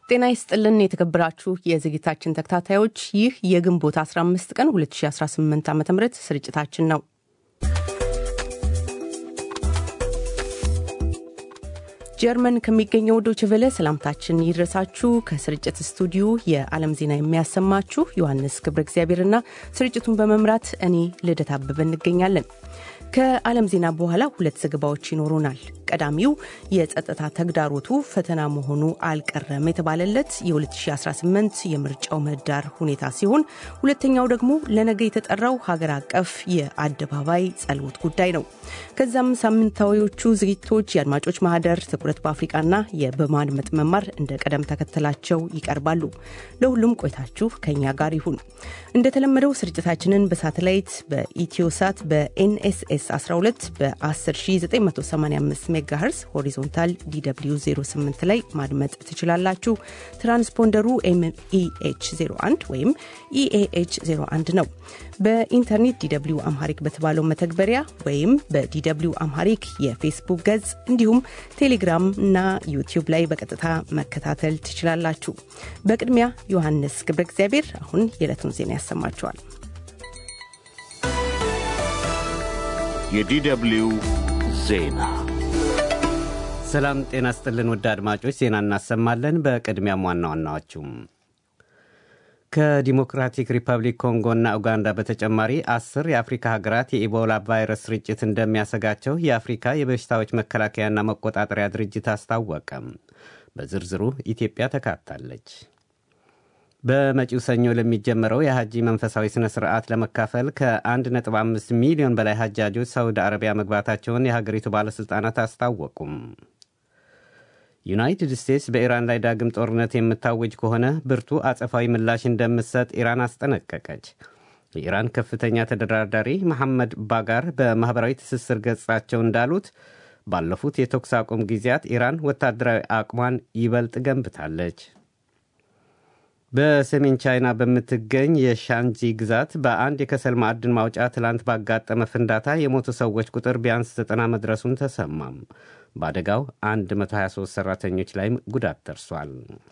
ጤና ይስጥልን የተከበራችሁ የዝግጅታችን ተከታታዮች፣ ይህ የግንቦት 15 ቀን 2018 ዓ ም ስርጭታችን ነው። ጀርመን ከሚገኘው ዶይቼ ቬለ ሰላምታችን ይድረሳችሁ። ከስርጭት ስቱዲዮ የዓለም ዜና የሚያሰማችሁ ዮሐንስ ገብረ እግዚአብሔርና ስርጭቱን በመምራት እኔ ልደት አበበ እንገኛለን። ከዓለም ዜና በኋላ ሁለት ዘገባዎች ይኖሩናል። ቀዳሚው የጸጥታ ተግዳሮቱ ፈተና መሆኑ አልቀረም የተባለለት የ2018 የምርጫው ምህዳር ሁኔታ ሲሆን ሁለተኛው ደግሞ ለነገ የተጠራው ሀገር አቀፍ የአደባባይ ጸሎት ጉዳይ ነው። ከዛም ሳምንታዊዎቹ ዝግጅቶች የአድማጮች ማህደር፣ ትኩረት በአፍሪቃና የበማድመጥ መማር እንደ ቀደም ተከተላቸው ይቀርባሉ። ለሁሉም ቆይታችሁ ከኛ ጋር ይሁን። እንደተለመደው ስርጭታችንን በሳተላይት በኢትዮሳት በኤንኤስኤስ 12 በ10985 ሜጋሄርስ ሆሪዞንታል ዲw 08 ላይ ማድመጥ ትችላላችሁ። ትራንስፖንደሩ ኤምኢኤች 01 ወይም ኢኤኤች 01 ነው። በኢንተርኔት ዲw አምሃሪክ በተባለው መተግበሪያ ወይም በዲw አምሃሪክ የፌስቡክ ገጽ እንዲሁም ቴሌግራም እና ዩቲዩብ ላይ በቀጥታ መከታተል ትችላላችሁ። በቅድሚያ ዮሐንስ ገብረ እግዚአብሔር አሁን የዕለቱን ዜና ያሰማችኋል። የዲw ዜና ሰላም ጤና ስጥልን ውድ አድማጮች፣ ዜና እናሰማለን። በቅድሚያም ዋና ዋናዎቹም ከዲሞክራቲክ ሪፐብሊክ ኮንጎና ኡጋንዳ በተጨማሪ አስር የአፍሪካ ሀገራት የኢቦላ ቫይረስ ስርጭት እንደሚያሰጋቸው የአፍሪካ የበሽታዎች መከላከያና መቆጣጠሪያ ድርጅት አስታወቀም። በዝርዝሩ ኢትዮጵያ ተካታለች። በመጪው ሰኞ ለሚጀመረው የሐጂ መንፈሳዊ ሥነ ሥርዓት ለመካፈል ከ1.5 ሚሊዮን በላይ ሐጃጆች ሳውዲ አረቢያ መግባታቸውን የሀገሪቱ ባለሥልጣናት አስታወቁም። ዩናይትድ ስቴትስ በኢራን ላይ ዳግም ጦርነት የምታወጅ ከሆነ ብርቱ አጸፋዊ ምላሽ እንደምትሰጥ ኢራን አስጠነቀቀች። የኢራን ከፍተኛ ተደራዳሪ መሐመድ ባጋር በማኅበራዊ ትስስር ገጻቸው እንዳሉት ባለፉት የተኩስ አቁም ጊዜያት ኢራን ወታደራዊ አቅሟን ይበልጥ ገንብታለች። በሰሜን ቻይና በምትገኝ የሻንጂ ግዛት በአንድ የከሰል ማዕድን ማውጫ ትላንት ባጋጠመ ፍንዳታ የሞቱ ሰዎች ቁጥር ቢያንስ ዘጠና መድረሱን ተሰማም። በአደጋው 123 ሠራተኞች ላይም ጉዳት ደርሷል።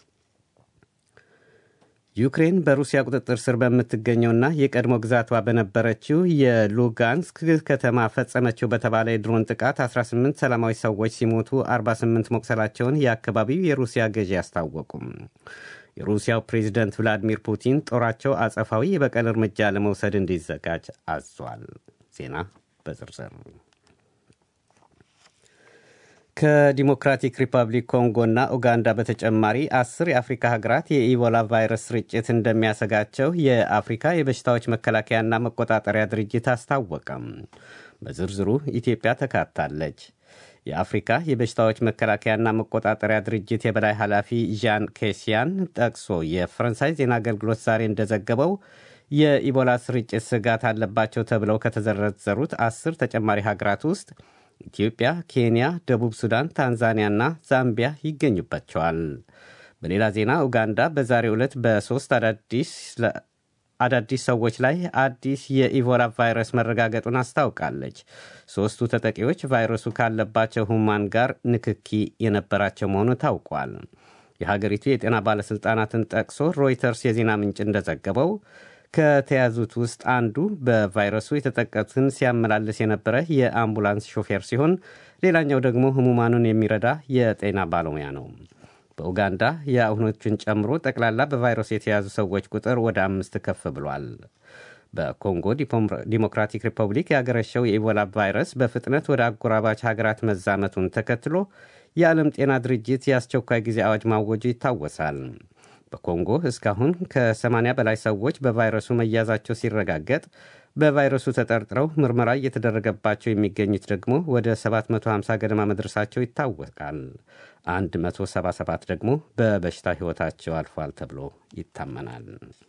ዩክሬን በሩሲያ ቁጥጥር ስር በምትገኘውና የቀድሞ ግዛቷ በነበረችው የሉጋንስክ ከተማ ፈጸመችው በተባለ የድሮን ጥቃት 18 ሰላማዊ ሰዎች ሲሞቱ 48 መቁሰላቸውን የአካባቢው የሩሲያ ገዢ አስታወቁም። የሩሲያው ፕሬዚደንት ቭላዲሚር ፑቲን ጦራቸው አጸፋዊ የበቀል እርምጃ ለመውሰድ እንዲዘጋጅ አዟል። ዜና በዝርዝር ከዲሞክራቲክ ሪፐብሊክ ኮንጎና ኡጋንዳ በተጨማሪ አስር የአፍሪካ ሀገራት የኢቦላ ቫይረስ ስርጭት እንደሚያሰጋቸው የአፍሪካ የበሽታዎች መከላከያና መቆጣጠሪያ ድርጅት አስታወቀም። በዝርዝሩ ኢትዮጵያ ተካታለች። የአፍሪካ የበሽታዎች መከላከያና መቆጣጠሪያ ድርጅት የበላይ ኃላፊ ዣን ኬሲያን ጠቅሶ የፈረንሳይ ዜና አገልግሎት ዛሬ እንደዘገበው የኢቦላ ስርጭት ስጋት አለባቸው ተብለው ከተዘረዘሩት አስር ተጨማሪ ሀገራት ውስጥ ኢትዮጵያ፣ ኬንያ፣ ደቡብ ሱዳን፣ ታንዛኒያና ዛምቢያ ይገኙባቸዋል። በሌላ ዜና ኡጋንዳ በዛሬው ዕለት በሦስት አዳዲስ ሰዎች ላይ አዲስ የኢቦላ ቫይረስ መረጋገጡን አስታውቃለች። ሦስቱ ተጠቂዎች ቫይረሱ ካለባቸው ሁማን ጋር ንክኪ የነበራቸው መሆኑ ታውቋል። የሀገሪቱ የጤና ባለሥልጣናትን ጠቅሶ ሮይተርስ የዜና ምንጭ እንደዘገበው ከተያዙት ውስጥ አንዱ በቫይረሱ የተጠቀቱትን ሲያመላልስ የነበረ የአምቡላንስ ሾፌር ሲሆን ሌላኛው ደግሞ ህሙማኑን የሚረዳ የጤና ባለሙያ ነው። በኡጋንዳ የአሁኖቹን ጨምሮ ጠቅላላ በቫይረሱ የተያዙ ሰዎች ቁጥር ወደ አምስት ከፍ ብሏል። በኮንጎ ዲሞክራቲክ ሪፐብሊክ ያገረሸው የኢቦላ ቫይረስ በፍጥነት ወደ አጎራባች ሀገራት መዛመቱን ተከትሎ የዓለም ጤና ድርጅት የአስቸኳይ ጊዜ አዋጅ ማወጁ ይታወሳል። በኮንጎ እስካሁን ከ80 በላይ ሰዎች በቫይረሱ መያዛቸው ሲረጋገጥ በቫይረሱ ተጠርጥረው ምርመራ እየተደረገባቸው የሚገኙት ደግሞ ወደ 750 ገደማ መድረሳቸው ይታወቃል። 177 ደግሞ በበሽታ ሕይወታቸው አልፏል ተብሎ ይታመናል።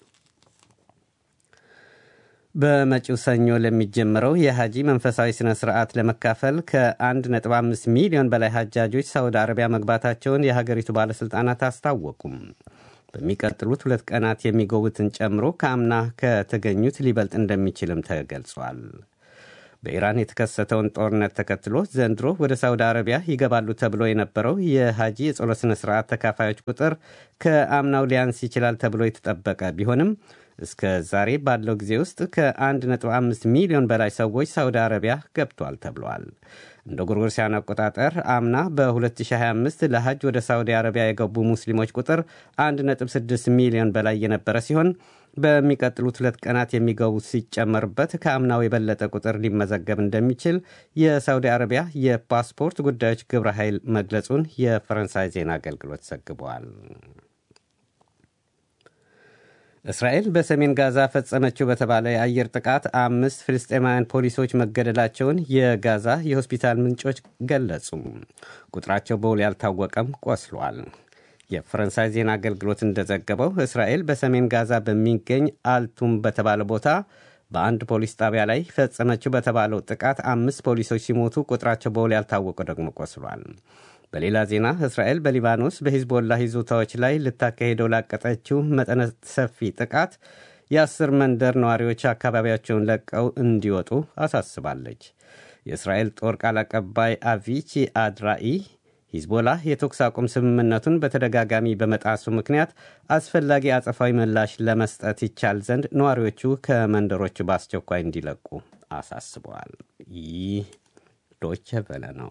በመጪው ሰኞ ለሚጀምረው የሐጂ መንፈሳዊ ሥነ ሥርዓት ለመካፈል ከ1.5 ሚሊዮን በላይ ሐጃጆች ሳውዲ አረቢያ መግባታቸውን የሀገሪቱ ባለሥልጣናት አስታወቁም። በሚቀጥሉት ሁለት ቀናት የሚጎቡትን ጨምሮ ከአምና ከተገኙት ሊበልጥ እንደሚችልም ተገልጿል። በኢራን የተከሰተውን ጦርነት ተከትሎ ዘንድሮ ወደ ሳውዲ አረቢያ ይገባሉ ተብሎ የነበረው የሐጂ የጸሎት ሥነ ሥርዓት ተካፋዮች ቁጥር ከአምናው ሊያንስ ይችላል ተብሎ የተጠበቀ ቢሆንም እስከ ዛሬ ባለው ጊዜ ውስጥ ከ1.5 ሚሊዮን በላይ ሰዎች ሳውዲ አረቢያ ገብቷል ተብሏል። እንደ ጎርጎሮሳውያን አቆጣጠር አምና በ2025 ለሐጅ ወደ ሳውዲ አረቢያ የገቡ ሙስሊሞች ቁጥር 1.6 ሚሊዮን በላይ የነበረ ሲሆን በሚቀጥሉት ሁለት ቀናት የሚገቡት ሲጨመርበት ከአምናው የበለጠ ቁጥር ሊመዘገብ እንደሚችል የሳውዲ አረቢያ የፓስፖርት ጉዳዮች ግብረ ኃይል መግለጹን የፈረንሳይ ዜና አገልግሎት ዘግበዋል። እስራኤል በሰሜን ጋዛ ፈጸመችው በተባለ የአየር ጥቃት አምስት ፍልስጤማውያን ፖሊሶች መገደላቸውን የጋዛ የሆስፒታል ምንጮች ገለጹ። ቁጥራቸው በውል ያልታወቀም ቆስሏል። የፈረንሳይ ዜና አገልግሎት እንደዘገበው እስራኤል በሰሜን ጋዛ በሚገኝ አልቱም በተባለ ቦታ በአንድ ፖሊስ ጣቢያ ላይ ፈጸመችው በተባለው ጥቃት አምስት ፖሊሶች ሲሞቱ ቁጥራቸው በውል ያልታወቀ ደግሞ ቆስሏል። በሌላ ዜና እስራኤል በሊባኖስ በሂዝቦላ ይዞታዎች ላይ ልታካሄደው ላቀጠችው መጠነ ሰፊ ጥቃት የአስር መንደር ነዋሪዎች አካባቢያቸውን ለቀው እንዲወጡ አሳስባለች። የእስራኤል ጦር ቃል አቀባይ አቪቺ አድራኢ ሂዝቦላ የተኩስ አቁም ስምምነቱን በተደጋጋሚ በመጣሱ ምክንያት አስፈላጊ አጸፋዊ ምላሽ ለመስጠት ይቻል ዘንድ ነዋሪዎቹ ከመንደሮቹ በአስቸኳይ እንዲለቁ አሳስበዋል። ይህ ዶቸ ቨለ ነው።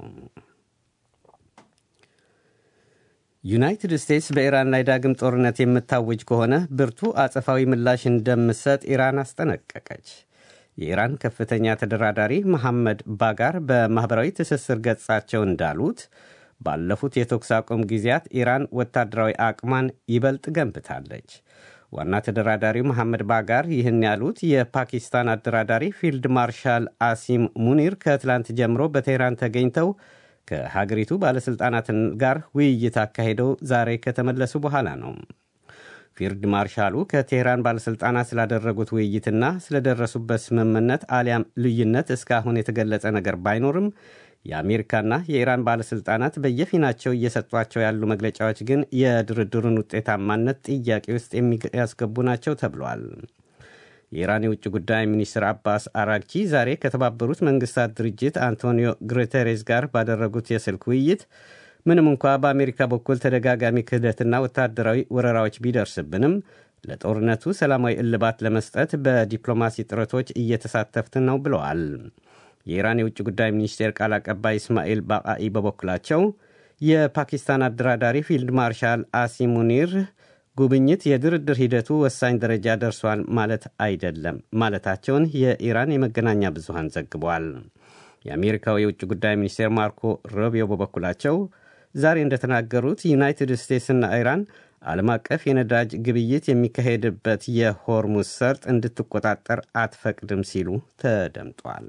ዩናይትድ ስቴትስ በኢራን ላይ ዳግም ጦርነት የምታውጅ ከሆነ ብርቱ አጸፋዊ ምላሽ እንደምትሰጥ ኢራን አስጠነቀቀች። የኢራን ከፍተኛ ተደራዳሪ መሐመድ ባጋር በማኅበራዊ ትስስር ገጻቸው እንዳሉት ባለፉት የተኩስ አቁም ጊዜያት ኢራን ወታደራዊ አቅሟን ይበልጥ ገንብታለች። ዋና ተደራዳሪው መሐመድ ባጋር ይህን ያሉት የፓኪስታን አደራዳሪ ፊልድ ማርሻል አሲም ሙኒር ከትላንት ጀምሮ በቴህራን ተገኝተው ከሀገሪቱ ባለሥልጣናት ጋር ውይይት አካሄደው ዛሬ ከተመለሱ በኋላ ነው። ፊልድ ማርሻሉ ከቴህራን ባለሥልጣናት ስላደረጉት ውይይትና ስለደረሱበት ስምምነት አሊያም ልዩነት እስካሁን የተገለጸ ነገር ባይኖርም የአሜሪካና የኢራን ባለሥልጣናት በየፊናቸው እየሰጧቸው ያሉ መግለጫዎች ግን የድርድሩን ውጤታማነት ጥያቄ ውስጥ የሚያስገቡ ናቸው ተብሏል። የኢራን የውጭ ጉዳይ ሚኒስትር አባስ አራግቺ ዛሬ ከተባበሩት መንግስታት ድርጅት አንቶኒዮ ጉቴሬስ ጋር ባደረጉት የስልክ ውይይት ምንም እንኳ በአሜሪካ በኩል ተደጋጋሚ ክህደትና ወታደራዊ ወረራዎች ቢደርስብንም ለጦርነቱ ሰላማዊ እልባት ለመስጠት በዲፕሎማሲ ጥረቶች እየተሳተፍን ነው ብለዋል። የኢራን የውጭ ጉዳይ ሚኒስቴር ቃል አቀባይ እስማኤል ባቃኢ በበኩላቸው የፓኪስታን አደራዳሪ ፊልድ ማርሻል አሲም ሙኒር ጉብኝት የድርድር ሂደቱ ወሳኝ ደረጃ ደርሷል ማለት አይደለም ማለታቸውን የኢራን የመገናኛ ብዙሃን ዘግቧል። የአሜሪካው የውጭ ጉዳይ ሚኒስቴር ማርኮ ሮቢዮ በበኩላቸው ዛሬ እንደተናገሩት ዩናይትድ ስቴትስና ኢራን ዓለም አቀፍ የነዳጅ ግብይት የሚካሄድበት የሆርሙዝ ሰርጥ እንድትቆጣጠር አትፈቅድም ሲሉ ተደምጧል።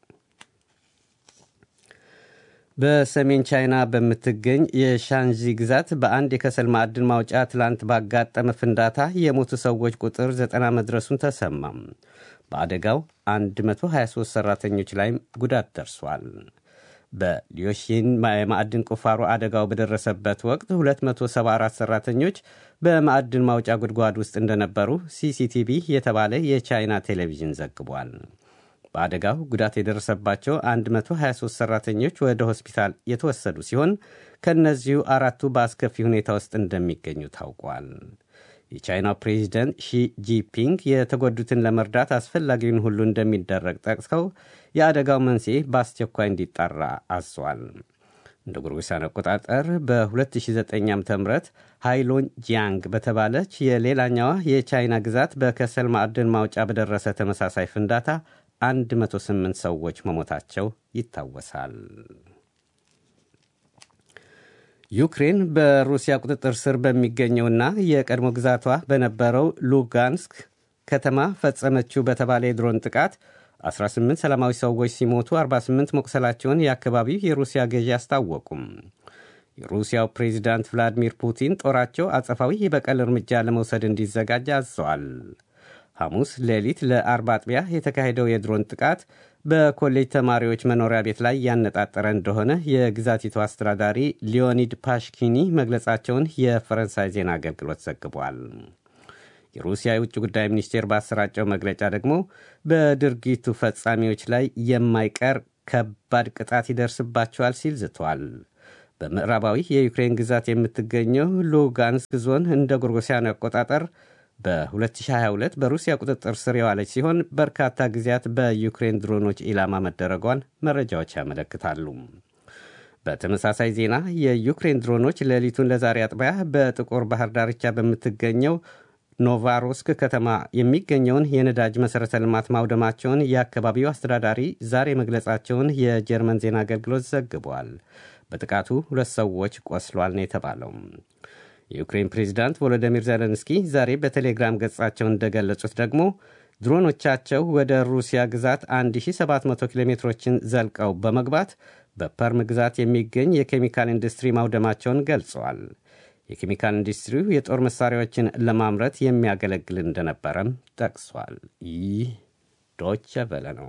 በሰሜን ቻይና በምትገኝ የሻንዚ ግዛት በአንድ የከሰል ማዕድን ማውጫ ትላንት ባጋጠመ ፍንዳታ የሞቱ ሰዎች ቁጥር ዘጠና መድረሱን ተሰማም። በአደጋው 123 ሠራተኞች ላይም ጉዳት ደርሷል። በሊዮሺን የማዕድን ቁፋሮ አደጋው በደረሰበት ወቅት 274 ሠራተኞች በማዕድን ማውጫ ጉድጓድ ውስጥ እንደነበሩ ሲሲቲቪ የተባለ የቻይና ቴሌቪዥን ዘግቧል። በአደጋው ጉዳት የደረሰባቸው 123 ሠራተኞች ወደ ሆስፒታል የተወሰዱ ሲሆን ከእነዚሁ አራቱ በአስከፊ ሁኔታ ውስጥ እንደሚገኙ ታውቋል። የቻይናው ፕሬዚደንት ሺ ጂፒንግ የተጎዱትን ለመርዳት አስፈላጊውን ሁሉ እንደሚደረግ ጠቅሰው የአደጋው መንስኤ በአስቸኳይ እንዲጣራ አዟል። እንደ ጎርጎሳውያን አቆጣጠር በ2009 ዓ ም ሃይሎን ጂያንግ በተባለች የሌላኛዋ የቻይና ግዛት በከሰል ማዕድን ማውጫ በደረሰ ተመሳሳይ ፍንዳታ 108 ሰዎች መሞታቸው ይታወሳል። ዩክሬን በሩሲያ ቁጥጥር ስር በሚገኘውና የቀድሞ ግዛቷ በነበረው ሉጋንስክ ከተማ ፈጸመችው በተባለ የድሮን ጥቃት 18 ሰላማዊ ሰዎች ሲሞቱ 48 መቁሰላቸውን የአካባቢው የሩሲያ ገዢ አስታወቁም። የሩሲያው ፕሬዚዳንት ቭላዲሚር ፑቲን ጦራቸው አጸፋዊ የበቀል እርምጃ ለመውሰድ እንዲዘጋጅ አዘዋል። ሐሙስ ሌሊት ለአርብ አጥቢያ የተካሄደው የድሮን ጥቃት በኮሌጅ ተማሪዎች መኖሪያ ቤት ላይ ያነጣጠረ እንደሆነ የግዛቲቱ አስተዳዳሪ ሊዮኒድ ፓሽኪኒ መግለጻቸውን የፈረንሳይ ዜና አገልግሎት ዘግቧል። የሩሲያ የውጭ ጉዳይ ሚኒስቴር ባሰራጨው መግለጫ ደግሞ በድርጊቱ ፈጻሚዎች ላይ የማይቀር ከባድ ቅጣት ይደርስባቸዋል ሲል ዝቷል። በምዕራባዊ የዩክሬን ግዛት የምትገኘው ሉጋንስክ ዞን እንደ ጎርጎሲያኑ አቆጣጠር በ2022 በሩሲያ ቁጥጥር ስር የዋለች ሲሆን በርካታ ጊዜያት በዩክሬን ድሮኖች ኢላማ መደረጓን መረጃዎች ያመለክታሉ። በተመሳሳይ ዜና የዩክሬን ድሮኖች ሌሊቱን ለዛሬ አጥቢያ በጥቁር ባህር ዳርቻ በምትገኘው ኖቫሮስክ ከተማ የሚገኘውን የነዳጅ መሠረተ ልማት ማውደማቸውን የአካባቢው አስተዳዳሪ ዛሬ መግለጻቸውን የጀርመን ዜና አገልግሎት ዘግቧል። በጥቃቱ ሁለት ሰዎች ቆስሏል ነው የተባለው። የዩክሬን ፕሬዚዳንት ቮሎዲሚር ዜሌንስኪ ዛሬ በቴሌግራም ገጻቸው እንደገለጹት ደግሞ ድሮኖቻቸው ወደ ሩሲያ ግዛት 1700 ኪሎ ሜትሮችን ዘልቀው በመግባት በፐርም ግዛት የሚገኝ የኬሚካል ኢንዱስትሪ ማውደማቸውን ገልጸዋል። የኬሚካል ኢንዱስትሪው የጦር መሳሪያዎችን ለማምረት የሚያገለግል እንደነበረም ጠቅሷል። ይህ ዶቸ ቨለ ነው።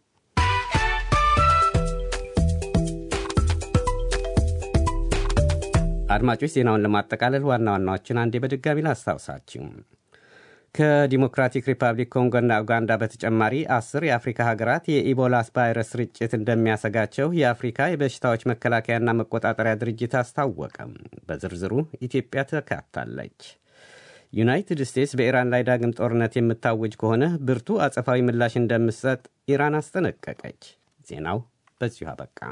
አድማጮች ዜናውን ለማጠቃለል ዋና ዋናዎችን አንዴ በድጋሚ ላስታውሳችሁ። ከዲሞክራቲክ ሪፐብሊክ ኮንጎና ኡጋንዳ በተጨማሪ አስር የአፍሪካ ሀገራት የኢቦላ ቫይረስ ስርጭት እንደሚያሰጋቸው የአፍሪካ የበሽታዎች መከላከያና መቆጣጠሪያ ድርጅት አስታወቀም። በዝርዝሩ ኢትዮጵያ ተካታለች። ዩናይትድ ስቴትስ በኢራን ላይ ዳግም ጦርነት የምታውጅ ከሆነ ብርቱ አጸፋዊ ምላሽ እንደምትሰጥ ኢራን አስጠነቀቀች። ዜናው በዚሁ አበቃ።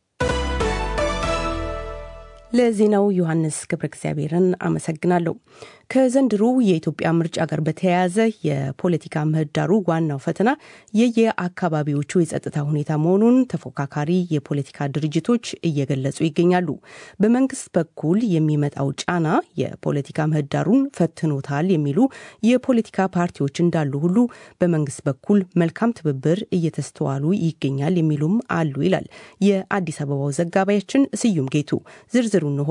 ለዜናው ዮሐንስ ገብረ እግዚአብሔርን አመሰግናለሁ። ከዘንድሮ የኢትዮጵያ ምርጫ ጋር በተያያዘ የፖለቲካ ምህዳሩ ዋናው ፈተና የየአካባቢዎቹ የጸጥታ ሁኔታ መሆኑን ተፎካካሪ የፖለቲካ ድርጅቶች እየገለጹ ይገኛሉ። በመንግስት በኩል የሚመጣው ጫና የፖለቲካ ምህዳሩን ፈትኖታል የሚሉ የፖለቲካ ፓርቲዎች እንዳሉ ሁሉ በመንግስት በኩል መልካም ትብብር እየተስተዋሉ ይገኛል የሚሉም አሉ ይላል የአዲስ አበባው ዘጋቢያችን ስዩም ጌቱ። ዝርዝሩ እንሆ።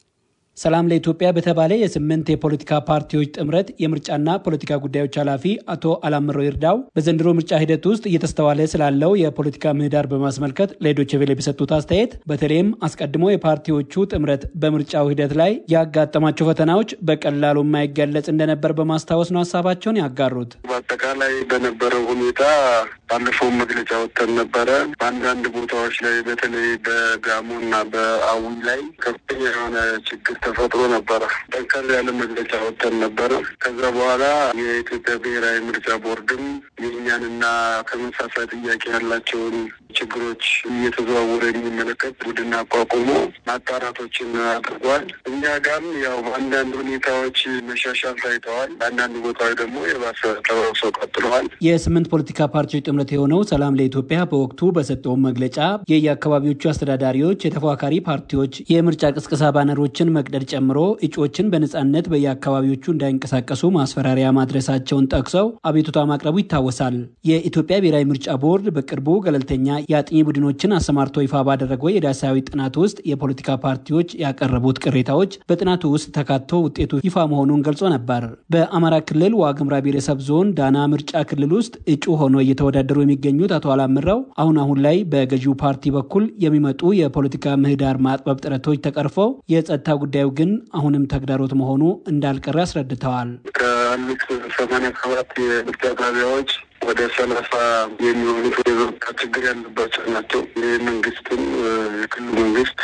ሰላም ለኢትዮጵያ በተባለ የስምንት የፖለቲካ ፓርቲዎች ጥምረት የምርጫና ፖለቲካ ጉዳዮች ኃላፊ አቶ አላምረው ይርዳው በዘንድሮ ምርጫ ሂደት ውስጥ እየተስተዋለ ስላለው የፖለቲካ ምህዳር በማስመልከት ለዶይቼ ቬለ በሰጡት አስተያየት በተለይም አስቀድሞ የፓርቲዎቹ ጥምረት በምርጫው ሂደት ላይ ያጋጠማቸው ፈተናዎች በቀላሉ የማይገለጽ እንደነበር በማስታወስ ነው ሀሳባቸውን ያጋሩት። በአጠቃላይ በነበረው ሁኔታ ባለፈው መግለጫ ወጥተን ነበረ። በአንዳንድ ቦታዎች ላይ በተለይ በጋሞና በአዊ ላይ ከፍተኛ የሆነ ችግር ተፈጥሮ ነበረ። ጠንከር ያለ መግለጫ ወጥተን ነበረ። ከዛ በኋላ የኢትዮጵያ ብሔራዊ ምርጫ ቦርድም የእኛንና ተመሳሳይ ጥያቄ ያላቸውን ችግሮች እየተዘዋወረ የሚመለከት ቡድን አቋቁሞ ማጣራቶችን አድርጓል። እኛ ጋርም ያው በአንዳንድ ሁኔታዎች መሻሻል ታይተዋል። በአንዳንድ ቦታዎች ደግሞ የባሰ ተባብሰው ቀጥለዋል። የስምንት ፖለቲካ ፓርቲዎች ጥምረት የሆነው ሰላም ለኢትዮጵያ በወቅቱ በሰጠው መግለጫ የየአካባቢዎቹ አስተዳዳሪዎች፣ የተፎካካሪ ፓርቲዎች የምርጫ ቅስቀሳ ባነሮችን መቅደድ ጨምሮ እጩዎችን በነጻነት በየአካባቢዎቹ እንዳይንቀሳቀሱ ማስፈራሪያ ማድረሳቸውን ጠቅሰው አቤቱታ ማቅረቡ ይታወሳል። የኢትዮጵያ ብሔራዊ ምርጫ ቦርድ በቅርቡ ገለልተኛ የአጥኚ ቡድኖችን አሰማርቶ ይፋ ባደረገው የዳሳዊ ጥናት ውስጥ የፖለቲካ ፓርቲዎች ያቀረቡት ቅሬታዎች በጥናቱ ውስጥ ተካቶ ውጤቱ ይፋ መሆኑን ገልጾ ነበር። በአማራ ክልል ዋግምራ ብሔረሰብ ዞን ዳና ምርጫ ክልል ውስጥ እጩ ሆኖ እየተወዳደሩ የሚገኙት አቶ አላምረው አሁን አሁን ላይ በገዢው ፓርቲ በኩል የሚመጡ የፖለቲካ ምህዳር ማጥበብ ጥረቶች ተቀርፈው የጸጥታ ጉዳዩ ግን አሁንም ተግዳሮት መሆኑ እንዳልቀረ አስረድተዋል። ከአሉት ሰማንያ ሰባት የምርጫ ጣቢያዎች ወደ ሰላሳ የሚሆኑት የጸጥታ ችግር ያለባቸው ናቸው። ይህ መንግስትም የክልሉ መንግስት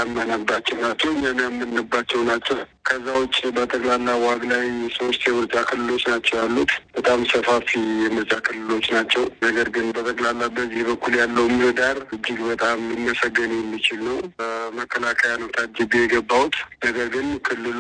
ያመነባቸው ናቸው። እኛን ያመንባቸው ናቸው። ከዛ ውጭ በጠቅላላ ዋግ ላይ ሶስት የምርጫ ክልሎች ናቸው ያሉት። በጣም ሰፋፊ የምርጫ ክልሎች ናቸው። ነገር ግን በጠቅላላ በዚህ በኩል ያለው ምህዳር እጅግ በጣም ሊመሰገን የሚችል ነው። በመከላከያ ነው ታጅቤ የገባሁት። ነገር ግን ክልሉ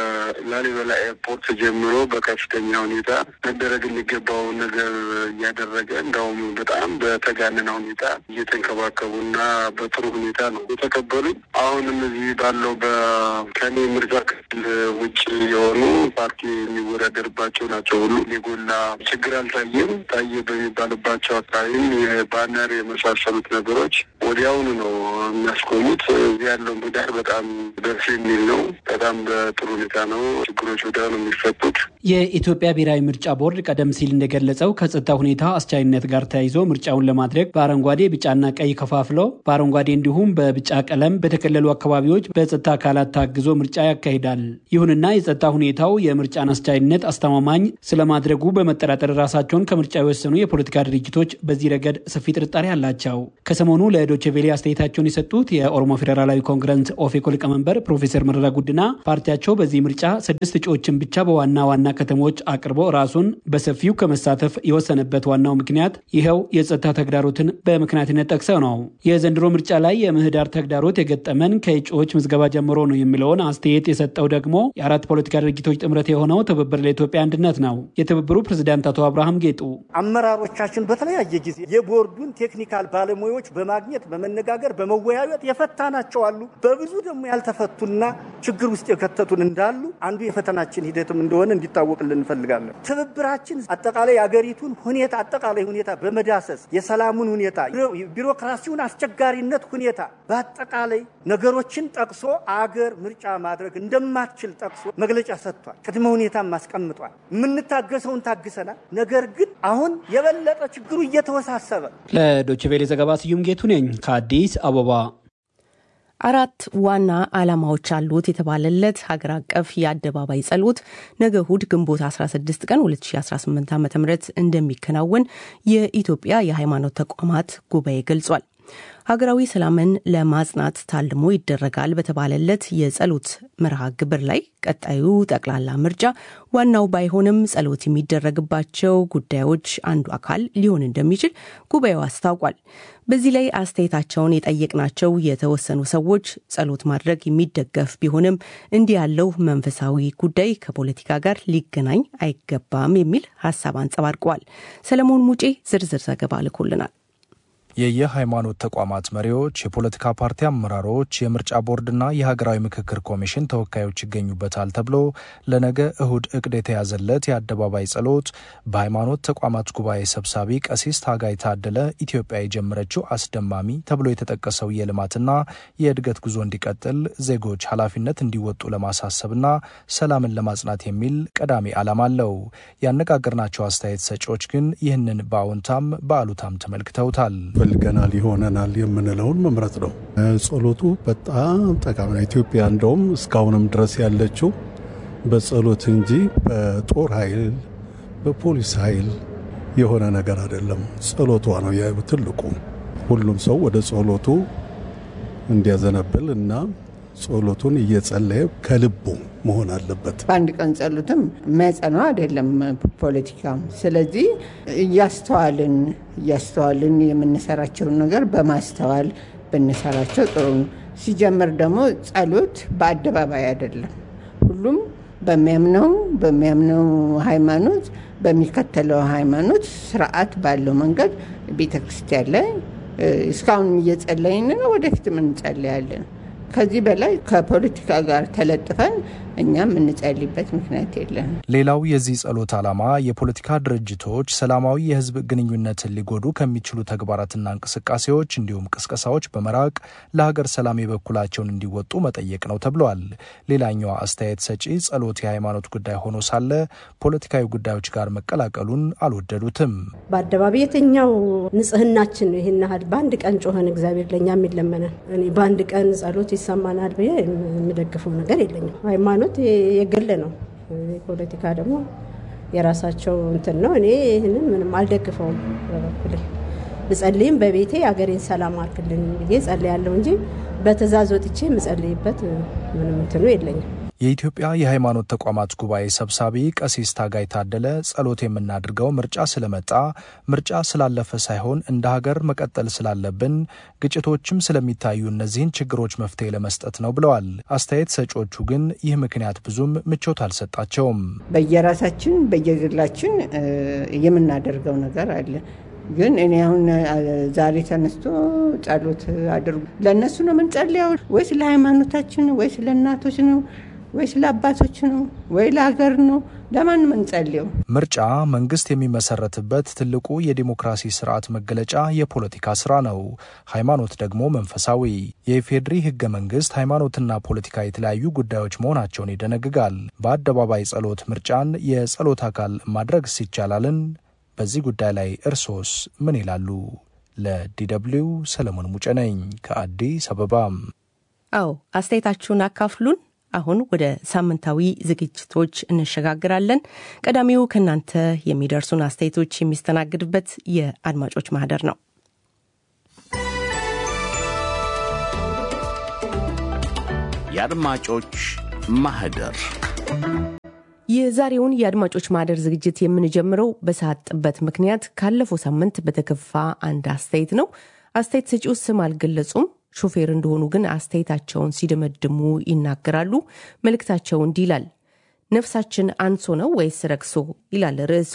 ከላሊበላ ኤርፖርት ጀምሮ በከፍተኛ ሁኔታ መደረግ የሚገባው ነገር እያደረገ እንዳውም በጣም በተጋነነ ሁኔታ እየተንከባከቡና በጥሩ ሁኔታ ነው የተቀበሉኝ። አሁንም እዚህ ባለው በከኔ ምርጫ ክልል ውጭ የሆኑ ፓርቲ የሚወዳደርባቸው ናቸው ሁሉ የጎላ ችግር አልታየም። ታየ በሚባልባቸው አካባቢም የባነር የመሳሰሉት ነገሮች ወዲያውኑ ነው የሚያስቆሙት። እዚህ ያለው ምህዳር በጣም ደስ የሚል ነው። በጣም በጥሩ ሁኔታ ነው ችግሮች ወዲያውኑ የሚፈቱት። የኢትዮጵያ ብሔራዊ ምርጫ ቦርድ ቀደም ሲል እንደገለጸው ከጸጥታ ሁኔታ አስቻይነት ጋር ተያይዞ ምርጫውን ለማድረግ በአረንጓዴ ቢጫና ቀይ ከፋፍለው በአረንጓዴ እንዲሁም በቢጫ ቀለም በተከለሉ አካባቢዎች በጸጥታ አካላት ታግዞ ምርጫ ያካሂዳል። ይሁንና ይሁንና የጸጥታ ሁኔታው የምርጫን አስቻይነት አስተማማኝ ስለማድረጉ በመጠራጠር ራሳቸውን ከምርጫ የወሰኑ የፖለቲካ ድርጅቶች በዚህ ረገድ ሰፊ ጥርጣሬ አላቸው። ከሰሞኑ ለዶቼ ቬሌ አስተያየታቸውን የሰጡት የኦሮሞ ፌዴራላዊ ኮንግረስ ኦፌኮ ሊቀመንበር ፕሮፌሰር መረራ ጉዲና ፓርቲያቸው በዚህ ምርጫ ስድስት እጩዎችን ብቻ በዋና ዋና ከተሞች አቅርቦ ራሱን በሰፊው ከመሳተፍ የወሰነበት ዋናው ምክንያት ይኸው የጸጥታ ተግዳሮትን በምክንያትነት ጠቅሰው ነው። የዘንድሮ ምርጫ ላይ የምህዳር ተግዳሮት የገጠመን ከእጩዎች ምዝገባ ጀምሮ ነው የሚለውን አስተያየት የሰጠው ደግሞ የአራት ፖለቲካ ድርጅቶች ጥምረት የሆነው ትብብር ለኢትዮጵያ አንድነት ነው። የትብብሩ ፕሬዝዳንት አቶ አብርሃም ጌጡ አመራሮቻችን በተለያየ ጊዜ የቦርዱን ቴክኒካል ባለሙያዎች በማግኘት በመነጋገር በመወያየት የፈታናቸው አሉ። በብዙ ደግሞ ያልተፈቱና ችግር ውስጥ የከተቱን እንዳሉ አንዱ የፈተናችን ሂደትም እንደሆነ እንዲታወቅልን እንፈልጋለን። ትብብራችን አጠቃላይ የአገሪቱን ሁኔታ አጠቃላይ ሁኔታ በመዳሰስ የሰላሙን ሁኔታ፣ ቢሮክራሲውን አስቸጋሪነት ሁኔታ በአጠቃላይ ነገሮችን ጠቅሶ አገር ምርጫ ማድረግ እንደማትችል ጠቅሶ መግለጫ ሰጥቷል። ቅድመ ሁኔታም አስቀምጧል። የምንታገሰውን ታግሰናል። ነገር ግን አሁን የበለጠ ችግሩ እየተወሳሰበ ለዶይቼ ቬለ ዘገባ ስዩም ጌቱ ነኝ ከአዲስ አበባ። አራት ዋና ዓላማዎች አሉት የተባለለት ሀገር አቀፍ የአደባባይ ጸሎት ነገ እሁድ ግንቦት 16 ቀን 2018 ዓ ም እንደሚከናወን የኢትዮጵያ የሃይማኖት ተቋማት ጉባኤ ገልጿል። ሀገራዊ ሰላምን ለማጽናት ታልሞ ይደረጋል በተባለለት የጸሎት መርሃ ግብር ላይ ቀጣዩ ጠቅላላ ምርጫ ዋናው ባይሆንም ጸሎት የሚደረግባቸው ጉዳዮች አንዱ አካል ሊሆን እንደሚችል ጉባኤው አስታውቋል። በዚህ ላይ አስተያየታቸውን የጠየቅናቸው የተወሰኑ ሰዎች ጸሎት ማድረግ የሚደገፍ ቢሆንም እንዲህ ያለው መንፈሳዊ ጉዳይ ከፖለቲካ ጋር ሊገናኝ አይገባም የሚል ሀሳብ አንጸባርቀዋል። ሰለሞን ሙጬ ዝርዝር ዘገባ ልኮልናል። የየሃይማኖት ተቋማት መሪዎች፣ የፖለቲካ ፓርቲ አመራሮች፣ የምርጫ ቦርድና የሀገራዊ ምክክር ኮሚሽን ተወካዮች ይገኙበታል ተብሎ ለነገ እሁድ እቅድ የተያዘለት የአደባባይ ጸሎት በሃይማኖት ተቋማት ጉባኤ ሰብሳቢ ቀሲስ ታጋይ ታደለ ኢትዮጵያ የጀመረችው አስደማሚ ተብሎ የተጠቀሰው የልማትና የእድገት ጉዞ እንዲቀጥል ዜጎች ኃላፊነት እንዲወጡ ለማሳሰብና ሰላምን ለማጽናት የሚል ቀዳሚ ዓላማ አለው። ያነጋገርናቸው አስተያየት ሰጪዎች ግን ይህንን በአዎንታም በአሉታም ተመልክተውታል። ፈልገናል ይሆነናል የምንለውን መምረጥ ነው። ጸሎቱ በጣም ጠቃሚ ነው። ኢትዮጵያ እንደውም እስካሁንም ድረስ ያለችው በጸሎት እንጂ በጦር ኃይል በፖሊስ ኃይል የሆነ ነገር አይደለም። ጸሎቷ ነው ትልቁ። ሁሉም ሰው ወደ ጸሎቱ እንዲያዘነብል እና ጸሎቱን እየጸለየ ከልቡ መሆን አለበት። በአንድ ቀን ጸሎትም መጸነው አይደለም ፖለቲካም። ስለዚህ እያስተዋልን እያስተዋልን የምንሰራቸውን ነገር በማስተዋል ብንሰራቸው ጥሩ ነው። ሲጀምር ደግሞ ጸሎት በአደባባይ አይደለም። ሁሉም በሚያምነው በሚያምነው ሃይማኖት በሚከተለው ሃይማኖት ስርዓት ባለው መንገድ ቤተ ክርስቲያን ላይ እስካሁን እየጸለይን ነው፣ ወደፊትም እንጸለያለን። ከዚህ በላይ ከፖለቲካ ጋር ተለጥፈን እኛ የምንጸልይበት ምክንያት የለን። ሌላው የዚህ ጸሎት ዓላማ የፖለቲካ ድርጅቶች ሰላማዊ የህዝብ ግንኙነትን ሊጎዱ ከሚችሉ ተግባራትና እንቅስቃሴዎች እንዲሁም ቅስቀሳዎች በመራቅ ለሀገር ሰላም የበኩላቸውን እንዲወጡ መጠየቅ ነው ተብሏል። ሌላኛዋ አስተያየት ሰጪ ጸሎት የሃይማኖት ጉዳይ ሆኖ ሳለ ፖለቲካዊ ጉዳዮች ጋር መቀላቀሉን አልወደዱትም። በአደባባይ የትኛው ንጽህናችን ይህን ያህል በአንድ ቀን ጮኸን እግዚአብሔር ለእኛ የሚለመነን እኔ በአንድ ቀን ጸሎት ይሰማናል ብዬ የምደግፈው ነገር የለኝም። ሃይማኖት የግል ነው። ፖለቲካ ደግሞ የራሳቸው እንትን ነው። እኔ ይህንን ምንም አልደግፈውም። በበኩሌ ብጸልይም በቤቴ የአገሬን ሰላም አርክልኝ ብዬ ጸልያለሁ እንጂ በትእዛዝ ወጥቼ የምጸልይበት ምንም እንትኑ የለኝም። የኢትዮጵያ የሃይማኖት ተቋማት ጉባኤ ሰብሳቢ ቀሲስ ታጋይ ታደለ ጸሎት የምናድርገው ምርጫ ስለመጣ ምርጫ ስላለፈ ሳይሆን እንደ ሀገር መቀጠል ስላለብን ግጭቶችም ስለሚታዩ እነዚህን ችግሮች መፍትሄ ለመስጠት ነው ብለዋል። አስተያየት ሰጪዎቹ ግን ይህ ምክንያት ብዙም ምቾት አልሰጣቸውም። በየራሳችን በየግላችን የምናደርገው ነገር አለ። ግን እኔ አሁን ዛሬ ተነስቶ ጸሎት አድርጉ ለእነሱ ነው የምንጸልያው ወይስ ለሃይማኖታችን ነው ወይስ ለእናቶች ነው ወይስ ለአባቶች ነው ወይ ለሀገር ነው? ለማን ምንጸልየው? ምርጫ መንግስት የሚመሰረትበት ትልቁ የዲሞክራሲ ስርዓት መገለጫ የፖለቲካ ስራ ነው። ሃይማኖት ደግሞ መንፈሳዊ። የኢፌዴሪ ህገ መንግስት ሃይማኖትና ፖለቲካ የተለያዩ ጉዳዮች መሆናቸውን ይደነግጋል። በአደባባይ ጸሎት ምርጫን የጸሎት አካል ማድረግ ይቻላልን? በዚህ ጉዳይ ላይ እርሶስ ምን ይላሉ? ለዲደብሊው ሰለሞን ሙጬ ነኝ ከአዲስ አበባ። አዎ አስተያየታችሁን አካፍሉን። አሁን ወደ ሳምንታዊ ዝግጅቶች እንሸጋግራለን። ቀዳሚው ከእናንተ የሚደርሱን አስተያየቶች የሚስተናግድበት የአድማጮች ማህደር ነው። የአድማጮች ማህደር የዛሬውን የአድማጮች ማህደር ዝግጅት የምንጀምረው በሰዓት ጥበት ምክንያት ካለፈው ሳምንት በተከፋ አንድ አስተያየት ነው። አስተያየት ሰጪው ስም አልገለጹም። ሾፌር እንደሆኑ ግን አስተያየታቸውን ሲደመድሙ ይናገራሉ። መልእክታቸው እንዲህ ይላል። ነፍሳችን አንሶ ነው ወይስ ረክሶ ይላል ርዕሱ።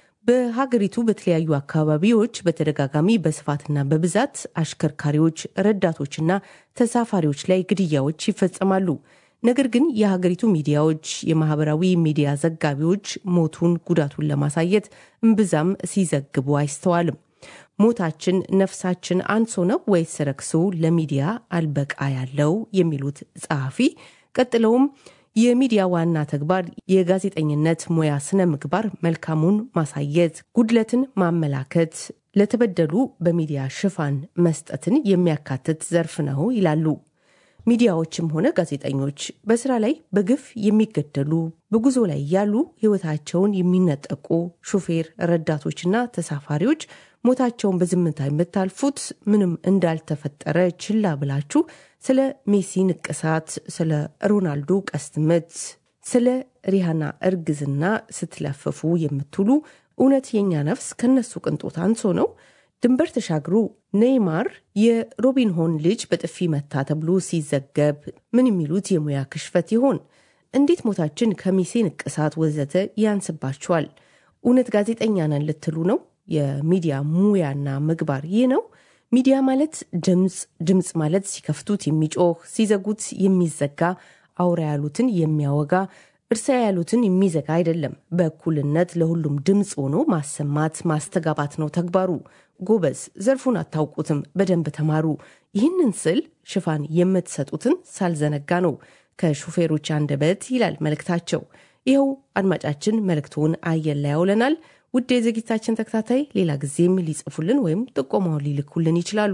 በሀገሪቱ በተለያዩ አካባቢዎች በተደጋጋሚ በስፋትና በብዛት አሽከርካሪዎች፣ ረዳቶችና ተሳፋሪዎች ላይ ግድያዎች ይፈጸማሉ። ነገር ግን የሀገሪቱ ሚዲያዎች፣ የማህበራዊ ሚዲያ ዘጋቢዎች ሞቱን፣ ጉዳቱን ለማሳየት እምብዛም ሲዘግቡ አይስተዋልም። ሞታችን ነፍሳችን አንሶ ነው ወይስ ረክሶ ለሚዲያ አልበቃ ያለው የሚሉት ጸሐፊ ቀጥለውም የሚዲያ ዋና ተግባር የጋዜጠኝነት ሙያ ስነ ምግባር መልካሙን ማሳየት፣ ጉድለትን ማመላከት፣ ለተበደሉ በሚዲያ ሽፋን መስጠትን የሚያካትት ዘርፍ ነው ይላሉ። ሚዲያዎችም ሆነ ጋዜጠኞች በስራ ላይ በግፍ የሚገደሉ በጉዞ ላይ ያሉ ሕይወታቸውን የሚነጠቁ ሹፌር ረዳቶችና ተሳፋሪዎች ሞታቸውን በዝምታ የምታልፉት ምንም እንዳልተፈጠረ ችላ ብላችሁ ስለ ሜሲ ንቅሳት፣ ስለ ሮናልዶ ቀስት ምት፣ ስለ ሪሃና እርግዝና ስትለፍፉ የምትውሉ እውነት የኛ ነፍስ ከነሱ ቅንጦት አንሶ ነው? ድንበር ተሻግሩ ኔይማር የሮቢንሆን ልጅ በጥፊ መታ ተብሎ ሲዘገብ ምን የሚሉት የሙያ ክሽፈት ይሆን? እንዴት ሞታችን ከሚሴ ንቅሳት ወዘተ ያንስባችኋል? እውነት ጋዜጠኛ ነን ልትሉ ነው? የሚዲያ ሙያና ምግባር ይህ ነው? ሚዲያ ማለት ድምፅ፣ ድምፅ ማለት ሲከፍቱት የሚጮህ ሲዘጉት የሚዘጋ አውራ ያሉትን የሚያወጋ እርሳ ያሉትን የሚዘጋ አይደለም። በእኩልነት ለሁሉም ድምፅ ሆኖ ማሰማት ማስተጋባት ነው ተግባሩ። ጎበዝ፣ ዘርፉን አታውቁትም፣ በደንብ ተማሩ። ይህንን ስል ሽፋን የምትሰጡትን ሳልዘነጋ ነው ከሹፌሮች አንደበት ይላል መልእክታቸው። ይኸው አድማጫችን መልእክቱን አየር ላይ ያውለናል። ውድ የዝግጅታችን ተከታታይ ሌላ ጊዜም ሊጽፉልን ወይም ጥቆማውን ሊልኩልን ይችላሉ።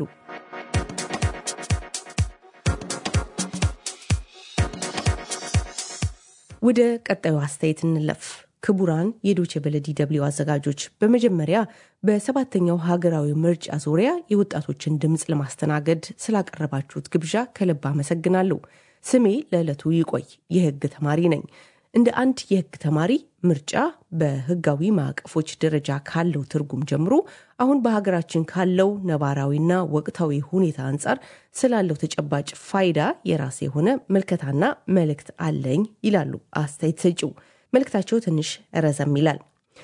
ወደ ቀጣዩ አስተያየት እንለፍ። ክቡራን የዶቼ ቬለ ዲ ደብልዩ አዘጋጆች፣ በመጀመሪያ በሰባተኛው ሀገራዊ ምርጫ ዙሪያ የወጣቶችን ድምፅ ለማስተናገድ ስላቀረባችሁት ግብዣ ከልብ አመሰግናለሁ። ስሜ ለዕለቱ ይቆይ፣ የህግ ተማሪ ነኝ። እንደ አንድ የህግ ተማሪ ምርጫ በህጋዊ ማዕቀፎች ደረጃ ካለው ትርጉም ጀምሮ አሁን በሀገራችን ካለው ነባራዊና ወቅታዊ ሁኔታ አንጻር ስላለው ተጨባጭ ፋይዳ የራሴ የሆነ ምልከታና መልእክት አለኝ ይላሉ አስተያየት ሰጪው። መልእክታቸው ትንሽ ረዘም ይላል።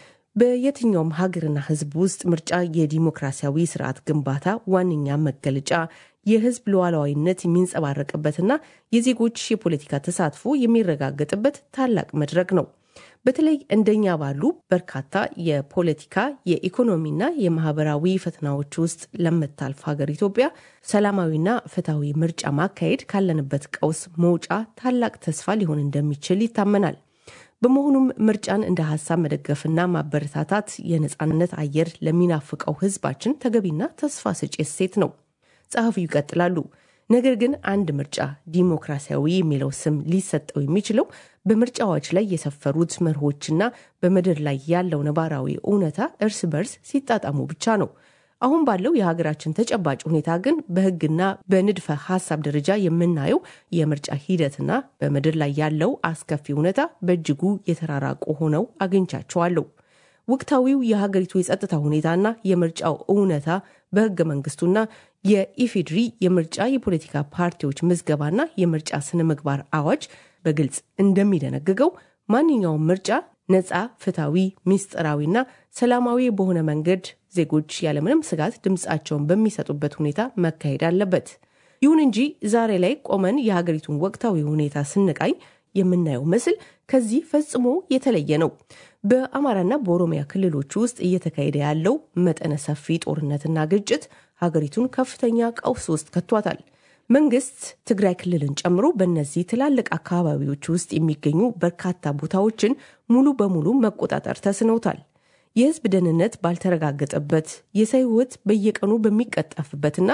በየትኛውም ሀገርና ህዝብ ውስጥ ምርጫ የዲሞክራሲያዊ ስርዓት ግንባታ ዋነኛ መገለጫ የህዝብ ሉዓላዊነት የሚንጸባረቅበትና የዜጎች የፖለቲካ ተሳትፎ የሚረጋገጥበት ታላቅ መድረክ ነው። በተለይ እንደኛ ባሉ በርካታ የፖለቲካ የኢኮኖሚና የማህበራዊ ፈተናዎች ውስጥ ለምታልፍ ሀገር ኢትዮጵያ ሰላማዊና ፍትሐዊ ምርጫ ማካሄድ ካለንበት ቀውስ መውጫ ታላቅ ተስፋ ሊሆን እንደሚችል ይታመናል። በመሆኑም ምርጫን እንደ ሀሳብ መደገፍና ማበረታታት የነፃነት አየር ለሚናፍቀው ህዝባችን ተገቢና ተስፋ ሰጪ እሴት ነው። ጸሐፊው ይቀጥላሉ። ነገር ግን አንድ ምርጫ ዲሞክራሲያዊ የሚለው ስም ሊሰጠው የሚችለው በምርጫዎች ላይ የሰፈሩት መርሆችና በምድር ላይ ያለው ነባራዊ እውነታ እርስ በርስ ሲጣጣሙ ብቻ ነው። አሁን ባለው የሀገራችን ተጨባጭ ሁኔታ ግን በህግና በንድፈ ሀሳብ ደረጃ የምናየው የምርጫ ሂደትና በምድር ላይ ያለው አስከፊ እውነታ በእጅጉ የተራራቁ ሆነው አግኝቻቸዋለሁ። ወቅታዊው የሀገሪቱ የጸጥታ ሁኔታና የምርጫው እውነታ በህገ መንግስቱና የኢፌድሪ የምርጫ የፖለቲካ ፓርቲዎች ምዝገባና የምርጫ ስነ ምግባር አዋጅ በግልጽ እንደሚደነግገው ማንኛውም ምርጫ ነፃ፣ ፍትሐዊ፣ ሚስጥራዊና ሰላማዊ በሆነ መንገድ ዜጎች ያለምንም ስጋት ድምፃቸውን በሚሰጡበት ሁኔታ መካሄድ አለበት። ይሁን እንጂ ዛሬ ላይ ቆመን የሀገሪቱን ወቅታዊ ሁኔታ ስንቃኝ የምናየው ምስል ከዚህ ፈጽሞ የተለየ ነው። በአማራና በኦሮሚያ ክልሎች ውስጥ እየተካሄደ ያለው መጠነ ሰፊ ጦርነትና ግጭት ሀገሪቱን ከፍተኛ ቀውስ ውስጥ ከቷታል። መንግስት ትግራይ ክልልን ጨምሮ በእነዚህ ትላልቅ አካባቢዎች ውስጥ የሚገኙ በርካታ ቦታዎችን ሙሉ በሙሉ መቆጣጠር ተስኖታል። የህዝብ ደህንነት ባልተረጋገጠበት፣ የሰው ህይወት በየቀኑ በሚቀጠፍበትና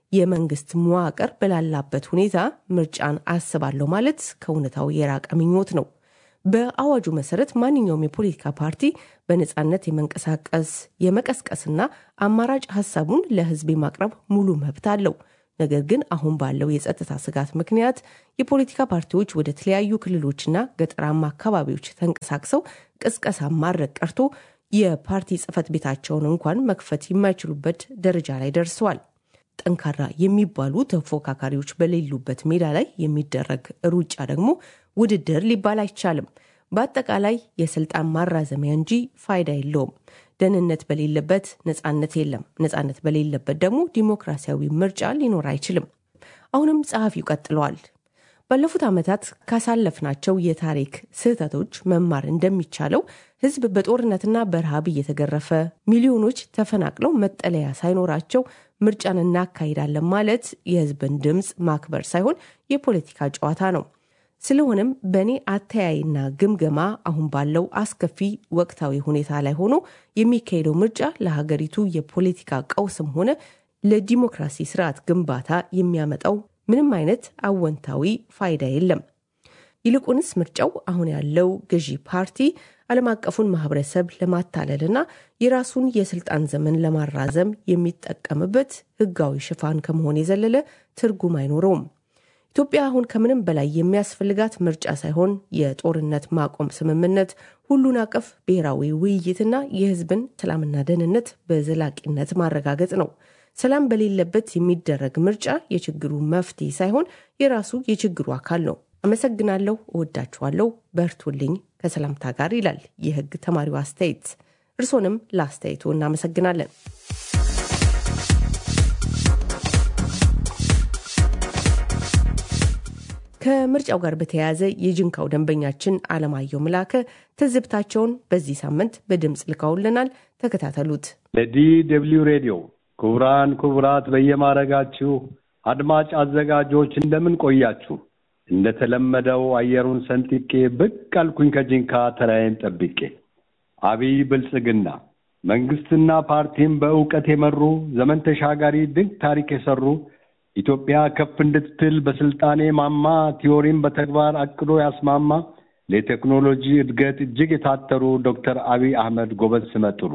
የመንግስት መዋቅር በላላበት ሁኔታ ምርጫን አስባለሁ ማለት ከእውነታው የራቀ ምኞት ነው። በአዋጁ መሰረት ማንኛውም የፖለቲካ ፓርቲ በነፃነት የመንቀሳቀስ የመቀስቀስና አማራጭ ሀሳቡን ለህዝብ የማቅረብ ሙሉ መብት አለው። ነገር ግን አሁን ባለው የጸጥታ ስጋት ምክንያት የፖለቲካ ፓርቲዎች ወደ ተለያዩ ክልሎችና ገጠራማ አካባቢዎች ተንቀሳቅሰው ቅስቀሳ ማድረግ ቀርቶ የፓርቲ ጽህፈት ቤታቸውን እንኳን መክፈት የማይችሉበት ደረጃ ላይ ደርሰዋል። ጠንካራ የሚባሉ ተፎካካሪዎች በሌሉበት ሜዳ ላይ የሚደረግ ሩጫ ደግሞ ውድድር ሊባል አይቻልም። በአጠቃላይ የስልጣን ማራዘሚያ እንጂ ፋይዳ የለውም። ደህንነት በሌለበት ነጻነት የለም። ነጻነት በሌለበት ደግሞ ዲሞክራሲያዊ ምርጫ ሊኖር አይችልም። አሁንም ጸሐፊው ቀጥለዋል። ባለፉት ዓመታት ካሳለፍናቸው የታሪክ ስህተቶች መማር እንደሚቻለው ህዝብ በጦርነትና በረሃብ እየተገረፈ ሚሊዮኖች ተፈናቅለው መጠለያ ሳይኖራቸው ምርጫን እናካሂዳለን ማለት የህዝብን ድምፅ ማክበር ሳይሆን የፖለቲካ ጨዋታ ነው። ስለሆነም በእኔ አተያይና ግምገማ አሁን ባለው አስከፊ ወቅታዊ ሁኔታ ላይ ሆኖ የሚካሄደው ምርጫ ለሀገሪቱ የፖለቲካ ቀውስም ሆነ ለዲሞክራሲ ስርዓት ግንባታ የሚያመጣው ምንም አይነት አወንታዊ ፋይዳ የለም። ይልቁንስ ምርጫው አሁን ያለው ገዢ ፓርቲ ዓለም አቀፉን ማህበረሰብ ለማታለልና የራሱን የስልጣን ዘመን ለማራዘም የሚጠቀምበት ህጋዊ ሽፋን ከመሆን የዘለለ ትርጉም አይኖረውም። ኢትዮጵያ አሁን ከምንም በላይ የሚያስፈልጋት ምርጫ ሳይሆን የጦርነት ማቆም ስምምነት፣ ሁሉን አቀፍ ብሔራዊ ውይይትና የህዝብን ሰላምና ደህንነት በዘላቂነት ማረጋገጥ ነው። ሰላም በሌለበት የሚደረግ ምርጫ የችግሩ መፍትሄ ሳይሆን የራሱ የችግሩ አካል ነው። አመሰግናለሁ፣ እወዳችኋለሁ፣ በርቱልኝ ከሰላምታ ጋር ይላል የህግ ተማሪው አስተያየት። እርሶንም ለአስተያየቱ እናመሰግናለን። ከምርጫው ጋር በተያያዘ የጅንካው ደንበኛችን አለማየሁ ምላከ ትዝብታቸውን በዚህ ሳምንት በድምፅ ልካውልናል። ተከታተሉት። ለዲ ደብልዩ ሬዲዮ ክቡራን ክቡራት፣ በየማረጋችሁ አድማጭ አዘጋጆች እንደምን ቆያችሁ? እንደተለመደው አየሩን ሰንጥቄ ብቅ አልኩኝ ከጂንካ ተራዬን ጠብቄ። አብይ ብልጽግና መንግስትና ፓርቲም በእውቀት የመሩ ዘመን ተሻጋሪ ድንቅ ታሪክ የሰሩ ኢትዮጵያ ከፍ እንድትል በስልጣኔ ማማ ቲዮሪም በተግባር አቅዶ ያስማማ ለቴክኖሎጂ እድገት እጅግ የታተሩ ዶክተር አብይ አህመድ ጎበዝ ስመጥሩ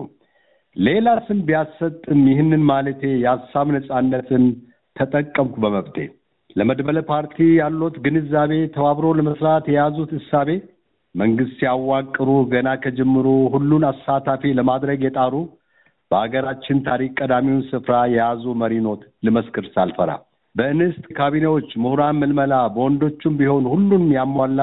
ሌላ ስም ቢያሰጥም ይህንን ማለቴ የሀሳብ ነጻነትን ተጠቀምኩ በመብቴ። ለመድበለ ፓርቲ ያሉት ግንዛቤ ተባብሮ ለመስራት የያዙት እሳቤ መንግስት ሲያዋቅሩ ገና ከጅምሩ ሁሉን አሳታፊ ለማድረግ የጣሩ በሀገራችን ታሪክ ቀዳሚውን ስፍራ የያዙ መሪኖት ልመስክር ሳልፈራ በእንስት ካቢኔዎች ምሁራን ምልመላ በወንዶቹም ቢሆን ሁሉን ያሟላ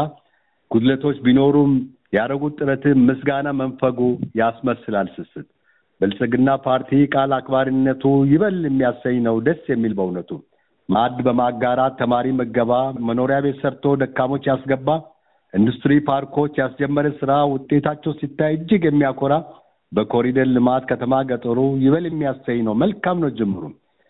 ጉድለቶች ቢኖሩም ያደረጉት ጥረትም ምስጋና መንፈጉ ያስመስላል ስስት ብልጽግና ፓርቲ ቃል አክባሪነቱ ይበል የሚያሰኝ ነው ደስ የሚል በእውነቱ ማዕድ በማጋራት ተማሪ መገባ መኖሪያ ቤት ሰርቶ ደካሞች ያስገባ ኢንዱስትሪ ፓርኮች ያስጀመረ ስራ ውጤታቸው ሲታይ እጅግ የሚያኮራ በኮሪደር ልማት ከተማ ገጠሩ ይበል የሚያሰኝ ነው። መልካም ነው ጅምሩ።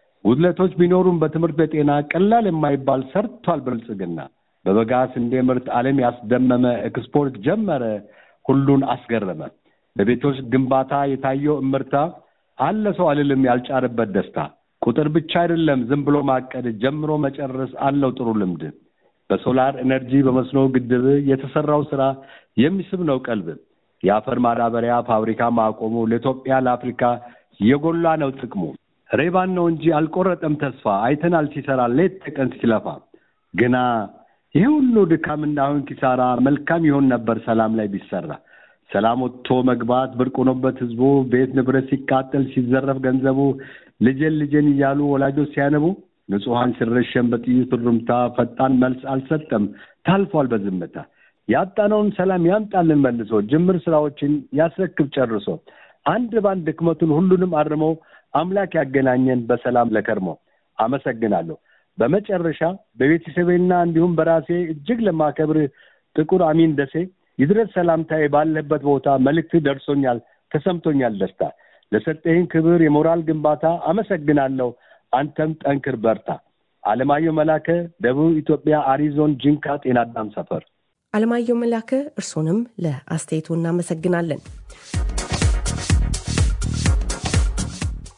ጉድለቶች ቢኖሩም በትምህርት በጤና ቀላል የማይባል ሰርቷል ብልጽግና። በበጋ ስንዴ ምርት ዓለም ያስደመመ ኤክስፖርት ጀመረ፣ ሁሉን አስገረመ። በቤቶች ግንባታ የታየው እምርታ አለ ሰው አልልም ያልጫረበት ደስታ። ቁጥር ብቻ አይደለም ዝም ብሎ ማቀድ ጀምሮ መጨረስ አለው ጥሩ ልምድ። በሶላር ኤነርጂ በመስኖ ግድብ የተሰራው ስራ የሚስብ ነው ቀልብ። የአፈር ማዳበሪያ ፋብሪካ ማቆሙ ለኢትዮጵያ ለአፍሪካ የጎላ ነው ጥቅሙ። ሬባን ነው እንጂ አልቆረጠም ተስፋ አይተናል ሲሰራ ሌት ተቀን ሲለፋ። ግና ይህ ሁሉ ድካምና አሁን ኪሳራ መልካም ይሆን ነበር ሰላም ላይ ቢሰራ። ሰላም ወጥቶ መግባት ብርቅ ሆኖበት ህዝቡ ቤት ንብረት ሲቃጠል ሲዘረፍ ገንዘቡ ልጄን ልጄን እያሉ ወላጆች ሲያነቡ ንጹሐን ሲረሸን በጥይት ሩምታ ፈጣን መልስ አልሰጠም ታልፏል በዝምታ። ያጣነውን ሰላም ያምጣልን መልሶ ጅምር ስራዎችን ያስረክብ ጨርሶ አንድ ባንድ ድክመቱን ሁሉንም አርሞ አምላክ ያገናኘን በሰላም ለከርሞ አመሰግናለሁ። በመጨረሻ በቤተሰቤና እንዲሁም በራሴ እጅግ ለማከብር ጥቁር አሚን ደሴ ይድረስ ሰላምታዬ ባለበት ቦታ መልእክት ደርሶኛል፣ ተሰምቶኛል ደስታ። ለሰጠህን ክብር የሞራል ግንባታ አመሰግናለሁ። አንተም ጠንክር በርታ። አለማየሁ መላከ ደቡብ ኢትዮጵያ አሪዞን ጂንካ ጤና አዳም ሰፈር። አለማየሁ መላከ እርሶንም ለአስተያየቱ እናመሰግናለን።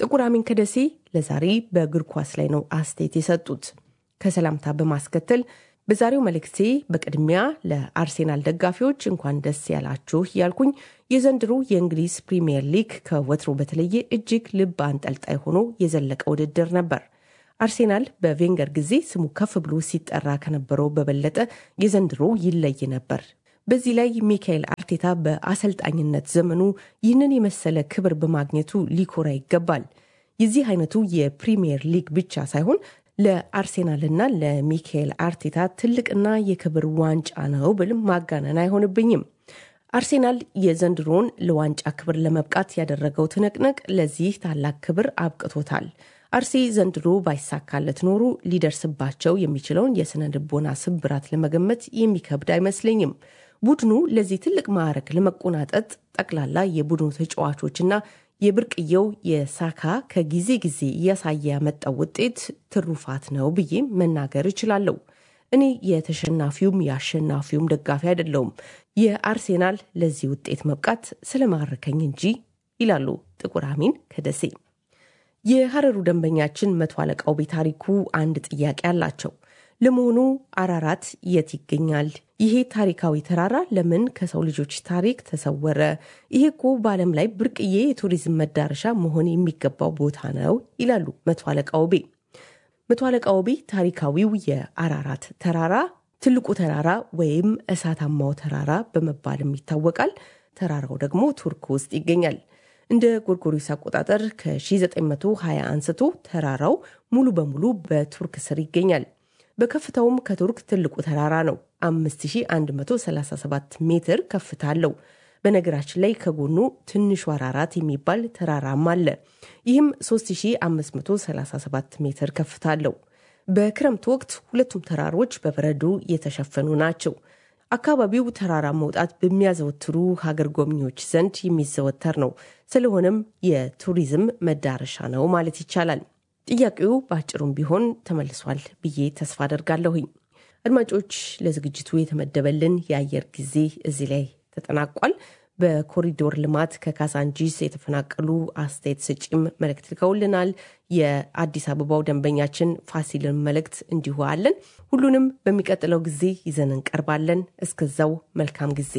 ጥቁር አሚን ከደሴ ለዛሬ በእግር ኳስ ላይ ነው አስተያየት የሰጡት። ከሰላምታ በማስከተል በዛሬው መልእክቴ በቅድሚያ ለአርሴናል ደጋፊዎች እንኳን ደስ ያላችሁ ያልኩኝ የዘንድሮ የእንግሊዝ ፕሪምየር ሊግ ከወትሮ በተለየ እጅግ ልብ አንጠልጣይ ሆኖ የዘለቀ ውድድር ነበር። አርሴናል በቬንገር ጊዜ ስሙ ከፍ ብሎ ሲጠራ ከነበረው በበለጠ የዘንድሮ ይለይ ነበር። በዚህ ላይ ሚካኤል አርቴታ በአሰልጣኝነት ዘመኑ ይህንን የመሰለ ክብር በማግኘቱ ሊኮራ ይገባል። የዚህ አይነቱ የፕሪምየር ሊግ ብቻ ሳይሆን ለአርሴናልና ለሚካኤል አርቴታ ትልቅና የክብር ዋንጫ ነው ብል ማጋነን አይሆንብኝም። አርሴናል የዘንድሮን ለዋንጫ ክብር ለመብቃት ያደረገው ትንቅንቅ ለዚህ ታላቅ ክብር አብቅቶታል። አርሴ ዘንድሮ ባይሳካለት ኖሮ ሊደርስባቸው የሚችለውን የስነ ልቦና ስብራት ለመገመት የሚከብድ አይመስለኝም። ቡድኑ ለዚህ ትልቅ ማዕረግ ለመቆናጠጥ ጠቅላላ የቡድኑ ተጫዋቾችና የብርቅየው የሳካ ከጊዜ ጊዜ እያሳየ ያመጣው ውጤት ትሩፋት ነው ብዬ መናገር እችላለሁ። እኔ የተሸናፊውም የአሸናፊውም ደጋፊ አይደለውም። የአርሴናል ለዚህ ውጤት መብቃት ስለማረከኝ እንጂ ይላሉ ጥቁር አሚን ከደሴ። የሀረሩ ደንበኛችን መቶ አለቃው ቤታሪኩ አንድ ጥያቄ አላቸው። ለመሆኑ አራራት የት ይገኛል? ይሄ ታሪካዊ ተራራ ለምን ከሰው ልጆች ታሪክ ተሰወረ? ይሄ እኮ በዓለም ላይ ብርቅዬ የቱሪዝም መዳረሻ መሆን የሚገባው ቦታ ነው ይላሉ መቶ አለቃ ውቤ። መቶ አለቃ ውቤ ታሪካዊው የአራራት ተራራ ትልቁ ተራራ ወይም እሳታማው ተራራ በመባልም ይታወቃል። ተራራው ደግሞ ቱርክ ውስጥ ይገኛል። እንደ ጎርጎሪስ አቆጣጠር ከ1920 አንስቶ ተራራው ሙሉ በሙሉ በቱርክ ስር ይገኛል። በከፍታውም ከቱርክ ትልቁ ተራራ ነው። 5137 ሜትር ከፍታ አለው። በነገራችን ላይ ከጎኑ ትንሹ አራራት የሚባል ተራራም አለ። ይህም 3537 ሜትር ከፍታ አለው። በክረምት ወቅት ሁለቱም ተራሮች በበረዶ የተሸፈኑ ናቸው። አካባቢው ተራራ መውጣት በሚያዘወትሩ ሀገር ጎብኚዎች ዘንድ የሚዘወተር ነው። ስለሆነም የቱሪዝም መዳረሻ ነው ማለት ይቻላል። ጥያቄው በአጭሩም ቢሆን ተመልሷል ብዬ ተስፋ አደርጋለሁኝ። አድማጮች፣ ለዝግጅቱ የተመደበልን የአየር ጊዜ እዚህ ላይ ተጠናቋል። በኮሪዶር ልማት ከካሳንጂስ የተፈናቀሉ አስተያየት ሰጪም መልእክት ልከውልናል። የአዲስ አበባው ደንበኛችን ፋሲልን መልእክት እንዲሁ አለን። ሁሉንም በሚቀጥለው ጊዜ ይዘን እንቀርባለን። እስከዛው መልካም ጊዜ።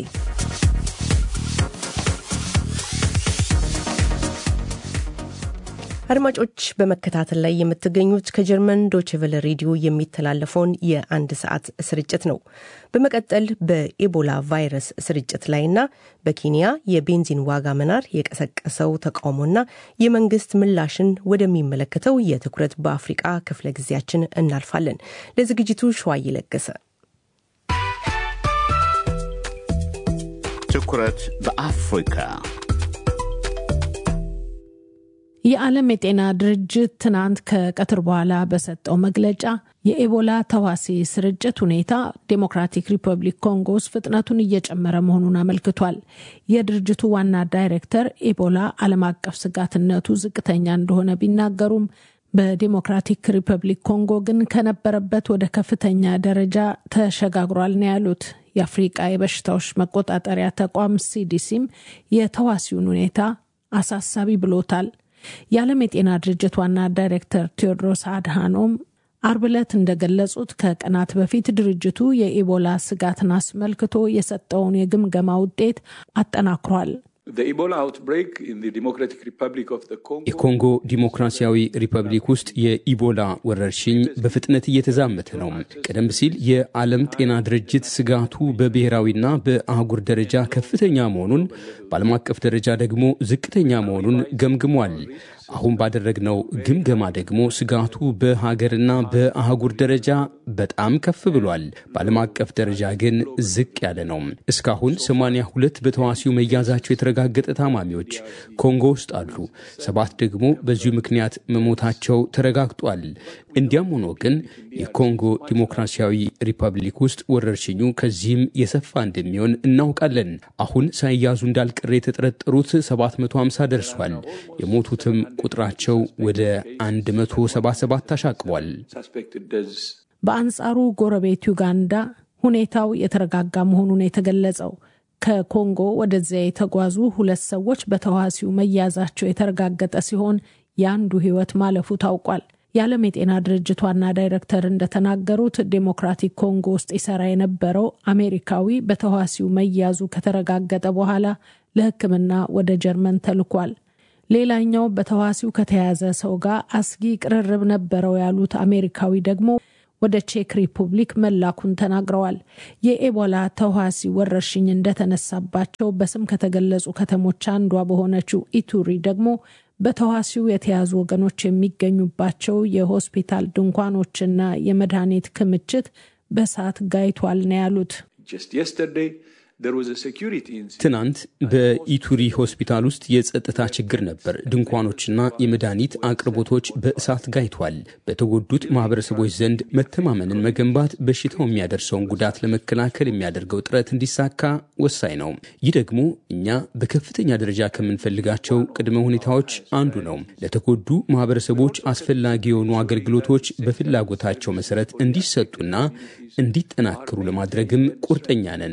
አድማጮች በመከታተል ላይ የምትገኙት ከጀርመን ዶችቨለ ሬዲዮ የሚተላለፈውን የአንድ ሰዓት ስርጭት ነው። በመቀጠል በኢቦላ ቫይረስ ስርጭት ላይና በኬንያ የቤንዚን ዋጋ መናር የቀሰቀሰው ተቃውሞና የመንግስት ምላሽን ወደሚመለከተው የትኩረት በአፍሪቃ ክፍለ ጊዜያችን እናልፋለን። ለዝግጅቱ ሸዋ እየለገሰ ትኩረት በአፍሪካ የዓለም የጤና ድርጅት ትናንት ከቀትር በኋላ በሰጠው መግለጫ የኤቦላ ተዋሲ ስርጭት ሁኔታ ዴሞክራቲክ ሪፐብሊክ ኮንጎ ውስጥ ፍጥነቱን እየጨመረ መሆኑን አመልክቷል። የድርጅቱ ዋና ዳይሬክተር ኤቦላ ዓለም አቀፍ ስጋትነቱ ዝቅተኛ እንደሆነ ቢናገሩም በዴሞክራቲክ ሪፐብሊክ ኮንጎ ግን ከነበረበት ወደ ከፍተኛ ደረጃ ተሸጋግሯል ነው ያሉት። የአፍሪቃ የበሽታዎች መቆጣጠሪያ ተቋም ሲዲሲም የተዋሲውን ሁኔታ አሳሳቢ ብሎታል። የዓለም የጤና ድርጅት ዋና ዳይሬክተር ቴዎድሮስ አድሃኖም አርብ ዕለት እንደገለጹት ከቀናት በፊት ድርጅቱ የኢቦላ ስጋትን አስመልክቶ የሰጠውን የግምገማ ውጤት አጠናክሯል። የኮንጎ ዲሞክራሲያዊ ሪፐብሊክ ውስጥ የኢቦላ ወረርሽኝ በፍጥነት እየተዛመተ ነው። ቀደም ሲል የዓለም ጤና ድርጅት ስጋቱ በብሔራዊና በአህጉር ደረጃ ከፍተኛ መሆኑን፣ በዓለም አቀፍ ደረጃ ደግሞ ዝቅተኛ መሆኑን ገምግሟል። አሁን ባደረግነው ግምገማ ደግሞ ስጋቱ በሀገርና በአህጉር ደረጃ በጣም ከፍ ብሏል። በዓለም አቀፍ ደረጃ ግን ዝቅ ያለ ነው። እስካሁን 82 በተዋሲው መያዛቸው የተረጋገጠ ታማሚዎች ኮንጎ ውስጥ አሉ። ሰባት ደግሞ በዚሁ ምክንያት መሞታቸው ተረጋግጧል። እንዲያም ሆኖ ግን የኮንጎ ዲሞክራሲያዊ ሪፐብሊክ ውስጥ ወረርሽኙ ከዚህም የሰፋ እንደሚሆን እናውቃለን። አሁን ሳይያዙ እንዳልቀረ የተጠረጠሩት 750 ደርሷል። የሞቱትም ቁጥራቸው ወደ 177 አሻቅቧል። በአንጻሩ ጎረቤት ዩጋንዳ ሁኔታው የተረጋጋ መሆኑን የተገለጸው ከኮንጎ ወደዚያ የተጓዙ ሁለት ሰዎች በተዋሲው መያዛቸው የተረጋገጠ ሲሆን የአንዱ ሕይወት ማለፉ ታውቋል። የዓለም የጤና ድርጅት ዋና ዳይሬክተር እንደተናገሩት ዴሞክራቲክ ኮንጎ ውስጥ ይሰራ የነበረው አሜሪካዊ በተዋሲው መያዙ ከተረጋገጠ በኋላ ለሕክምና ወደ ጀርመን ተልኳል። ሌላኛው በተዋሲው ከተያዘ ሰው ጋር አስጊ ቅርርብ ነበረው ያሉት አሜሪካዊ ደግሞ ወደ ቼክ ሪፑብሊክ መላኩን ተናግረዋል። የኤቦላ ተዋሲ ወረርሽኝ እንደተነሳባቸው በስም ከተገለጹ ከተሞች አንዷ በሆነችው ኢቱሪ ደግሞ በተዋሲው የተያዙ ወገኖች የሚገኙባቸው የሆስፒታል ድንኳኖችና የመድኃኒት ክምችት በእሳት ጋይቷል ነው ያሉት። ትናንት በኢቱሪ ሆስፒታል ውስጥ የጸጥታ ችግር ነበር። ድንኳኖችና የመድኃኒት አቅርቦቶች በእሳት ጋይቷል። በተጎዱት ማህበረሰቦች ዘንድ መተማመንን መገንባት በሽታው የሚያደርሰውን ጉዳት ለመከላከል የሚያደርገው ጥረት እንዲሳካ ወሳኝ ነው። ይህ ደግሞ እኛ በከፍተኛ ደረጃ ከምንፈልጋቸው ቅድመ ሁኔታዎች አንዱ ነው። ለተጎዱ ማህበረሰቦች አስፈላጊ የሆኑ አገልግሎቶች በፍላጎታቸው መሰረት እንዲሰጡና እንዲጠናከሩ ለማድረግም ቁርጠኛ ነን።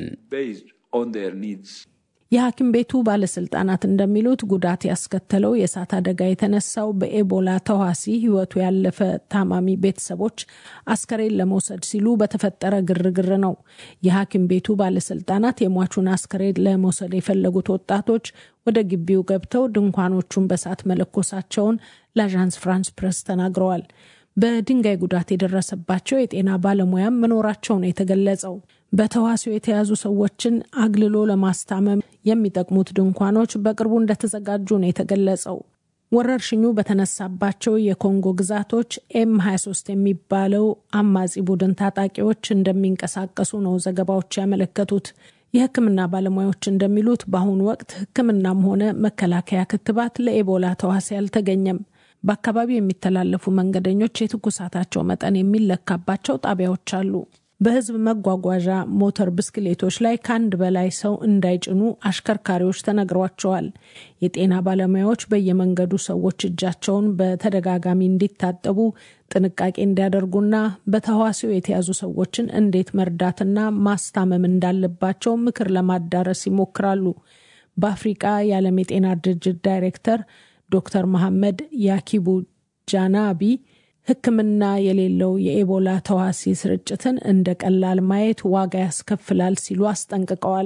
የሐኪም ቤቱ ባለስልጣናት እንደሚሉት ጉዳት ያስከተለው የእሳት አደጋ የተነሳው በኤቦላ ተዋሲ ሕይወቱ ያለፈ ታማሚ ቤተሰቦች አስከሬን ለመውሰድ ሲሉ በተፈጠረ ግርግር ነው። የሐኪም ቤቱ ባለስልጣናት የሟቹን አስከሬን ለመውሰድ የፈለጉት ወጣቶች ወደ ግቢው ገብተው ድንኳኖቹን በእሳት መለኮሳቸውን ለአዣንስ ፍራንስ ፕሬስ ተናግረዋል። በድንጋይ ጉዳት የደረሰባቸው የጤና ባለሙያም መኖራቸው ነው የተገለጸው። በተዋሲው የተያዙ ሰዎችን አግልሎ ለማስታመም የሚጠቅሙት ድንኳኖች በቅርቡ እንደተዘጋጁ ነው የተገለጸው። ወረርሽኙ በተነሳባቸው የኮንጎ ግዛቶች ኤም 23 የሚባለው አማጺ ቡድን ታጣቂዎች እንደሚንቀሳቀሱ ነው ዘገባዎች ያመለከቱት። የሕክምና ባለሙያዎች እንደሚሉት በአሁኑ ወቅት ሕክምናም ሆነ መከላከያ ክትባት ለኤቦላ ተዋሲ አልተገኘም። በአካባቢው የሚተላለፉ መንገደኞች የትኩሳታቸው መጠን የሚለካባቸው ጣቢያዎች አሉ። በህዝብ መጓጓዣ ሞተር ብስክሌቶች ላይ ከአንድ በላይ ሰው እንዳይጭኑ አሽከርካሪዎች ተነግሯቸዋል። የጤና ባለሙያዎች በየመንገዱ ሰዎች እጃቸውን በተደጋጋሚ እንዲታጠቡ፣ ጥንቃቄ እንዲያደርጉና በተዋሲው የተያዙ ሰዎችን እንዴት መርዳትና ማስታመም እንዳለባቸው ምክር ለማዳረስ ይሞክራሉ። በአፍሪቃ የዓለም የጤና ድርጅት ዳይሬክተር ዶክተር መሐመድ ያኪቡ ጃናቢ ሕክምና የሌለው የኤቦላ ተዋሲ ስርጭትን እንደ ቀላል ማየት ዋጋ ያስከፍላል ሲሉ አስጠንቅቀዋል።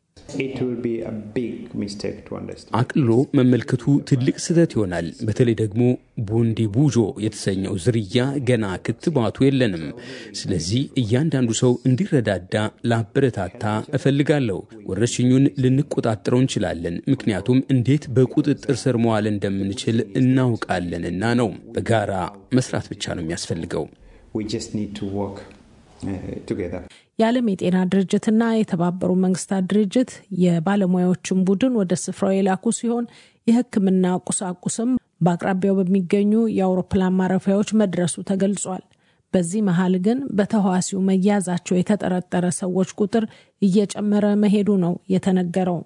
አቅልሎ መመልከቱ ትልቅ ስህተት ይሆናል። በተለይ ደግሞ ቡንዲ ቡጆ የተሰኘው ዝርያ ገና ክትባቱ የለንም። ስለዚህ እያንዳንዱ ሰው እንዲረዳዳ ላበረታታ እፈልጋለሁ። ወረርሽኙን ልንቆጣጠረው እንችላለን፣ ምክንያቱም እንዴት በቁጥጥር ስር መዋል እንደምንችል እናውቃለንና ነው። በጋራ መስራት ብቻ ነው የሚያስፈልገው። የዓለም የጤና ድርጅትና የተባበሩ መንግስታት ድርጅት የባለሙያዎችን ቡድን ወደ ስፍራው የላኩ ሲሆን የሕክምና ቁሳቁስም በአቅራቢያው በሚገኙ የአውሮፕላን ማረፊያዎች መድረሱ ተገልጿል። በዚህ መሀል ግን በተህዋሲው መያዛቸው የተጠረጠረ ሰዎች ቁጥር እየጨመረ መሄዱ ነው የተነገረው።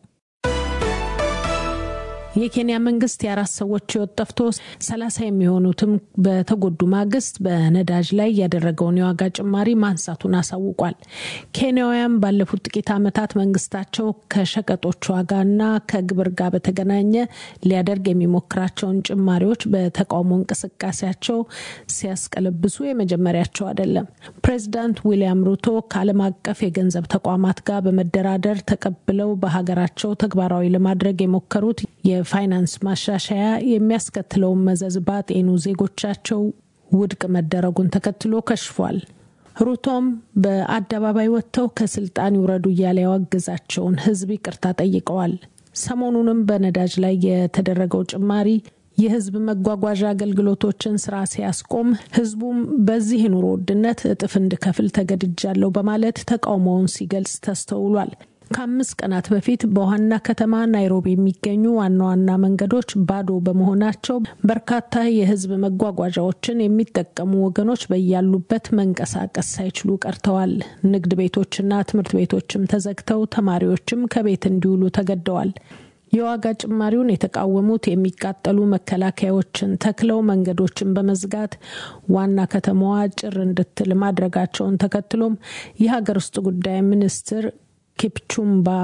የኬንያ መንግስት የአራት ሰዎች ህይወት ጠፍቶ ሰላሳ የሚሆኑትም በተጎዱ ማግስት በነዳጅ ላይ ያደረገውን የዋጋ ጭማሪ ማንሳቱን አሳውቋል። ኬንያውያን ባለፉት ጥቂት ዓመታት መንግስታቸው ከሸቀጦች ዋጋና ከግብር ጋር በተገናኘ ሊያደርግ የሚሞክራቸውን ጭማሪዎች በተቃውሞ እንቅስቃሴያቸው ሲያስቀለብሱ የመጀመሪያቸው አይደለም። ፕሬዚዳንት ዊሊያም ሩቶ ከዓለም አቀፍ የገንዘብ ተቋማት ጋር በመደራደር ተቀብለው በሀገራቸው ተግባራዊ ለማድረግ የሞከሩት የፋይናንስ ማሻሻያ የሚያስከትለውን መዘዝ ባጤኑ ዜጎቻቸው ውድቅ መደረጉን ተከትሎ ከሽፏል። ሩቶም በአደባባይ ወጥተው ከስልጣን ይውረዱ እያለ ያወገዛቸውን ህዝብ ይቅርታ ጠይቀዋል። ሰሞኑንም በነዳጅ ላይ የተደረገው ጭማሪ የህዝብ መጓጓዣ አገልግሎቶችን ስራ ሲያስቆም ህዝቡም በዚህ ኑሮ ውድነት እጥፍ እንድከፍል ተገድጃለሁ በማለት ተቃውሞውን ሲገልጽ ተስተውሏል። ከአምስት ቀናት በፊት በዋና ከተማ ናይሮቢ የሚገኙ ዋና ዋና መንገዶች ባዶ በመሆናቸው በርካታ የህዝብ መጓጓዣዎችን የሚጠቀሙ ወገኖች በያሉበት መንቀሳቀስ ሳይችሉ ቀርተዋል። ንግድ ቤቶችና ትምህርት ቤቶችም ተዘግተው ተማሪዎችም ከቤት እንዲውሉ ተገደዋል። የዋጋ ጭማሪውን የተቃወሙት የሚቃጠሉ መከላከያዎችን ተክለው መንገዶችን በመዝጋት ዋና ከተማዋ ጭር እንድትል ማድረጋቸውን ተከትሎም የሀገር ውስጥ ጉዳይ ሚኒስትር ኪፕቹምባ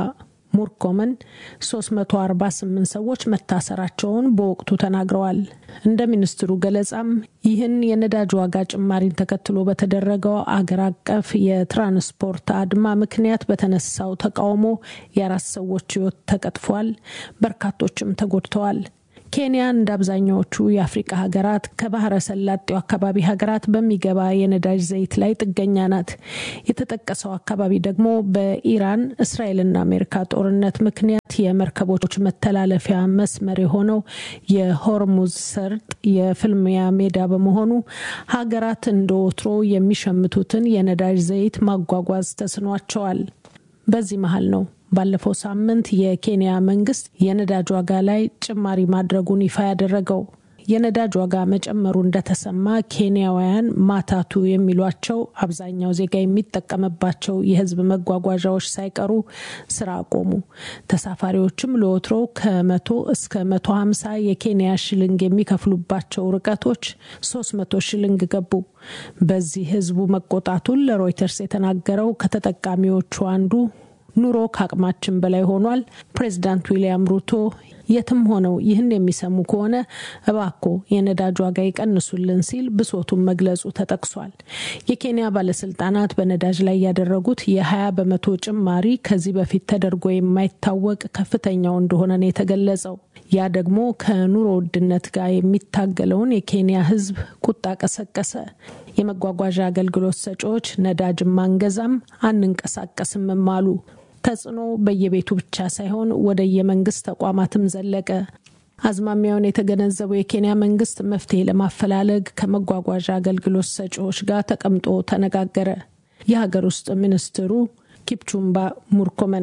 ሙርኮመን 348 ሰዎች መታሰራቸውን በወቅቱ ተናግረዋል። እንደ ሚኒስትሩ ገለጻም ይህን የነዳጅ ዋጋ ጭማሪን ተከትሎ በተደረገው አገር አቀፍ የትራንስፖርት አድማ ምክንያት በተነሳው ተቃውሞ የአራት ሰዎች ሕይወት ተቀጥፏል፣ በርካቶችም ተጎድተዋል። ኬንያ እንደ አብዛኛዎቹ የአፍሪቃ ሀገራት ከባህረ ሰላጤው አካባቢ ሀገራት በሚገባ የነዳጅ ዘይት ላይ ጥገኛ ናት። የተጠቀሰው አካባቢ ደግሞ በኢራን እስራኤልና አሜሪካ ጦርነት ምክንያት የመርከቦች መተላለፊያ መስመር የሆነው የሆርሙዝ ሰርጥ የፍልሚያ ሜዳ በመሆኑ ሀገራት እንደ ወትሮ የሚሸምቱትን የነዳጅ ዘይት ማጓጓዝ ተስኗቸዋል። በዚህ መሀል ነው ባለፈው ሳምንት የኬንያ መንግስት የነዳጅ ዋጋ ላይ ጭማሪ ማድረጉን ይፋ ያደረገው። የነዳጅ ዋጋ መጨመሩ እንደተሰማ ኬንያውያን ማታቱ የሚሏቸው አብዛኛው ዜጋ የሚጠቀምባቸው የሕዝብ መጓጓዣዎች ሳይቀሩ ስራ አቆሙ። ተሳፋሪዎችም ለወትሮው ከመቶ እስከ መቶ ሀምሳ የኬንያ ሽልንግ የሚከፍሉባቸው ርቀቶች ሶስት መቶ ሽልንግ ገቡ። በዚህ ሕዝቡ መቆጣቱን ለሮይተርስ የተናገረው ከተጠቃሚዎቹ አንዱ ኑሮ ከአቅማችን በላይ ሆኗል። ፕሬዚዳንት ዊልያም ሩቶ የትም ሆነው ይህን የሚሰሙ ከሆነ እባኮ የነዳጅ ዋጋ ይቀንሱልን ሲል ብሶቱን መግለጹ ተጠቅሷል። የኬንያ ባለስልጣናት በነዳጅ ላይ ያደረጉት የ20 በመቶ ጭማሪ ከዚህ በፊት ተደርጎ የማይታወቅ ከፍተኛው እንደሆነ ነው የተገለጸው። ያ ደግሞ ከኑሮ ውድነት ጋር የሚታገለውን የኬንያ ሕዝብ ቁጣ ቀሰቀሰ። የመጓጓዣ አገልግሎት ሰጪዎች ነዳጅ ማንገዛም አንንቀሳቀስምም አሉ። ተጽዕኖ በየቤቱ ብቻ ሳይሆን ወደ የመንግስት ተቋማትም ዘለቀ። አዝማሚያውን የተገነዘበው የኬንያ መንግስት መፍትሄ ለማፈላለግ ከመጓጓዣ አገልግሎት ሰጪዎች ጋር ተቀምጦ ተነጋገረ። የሀገር ውስጥ ሚኒስትሩ ኪፕቹምባ ሙርኮመን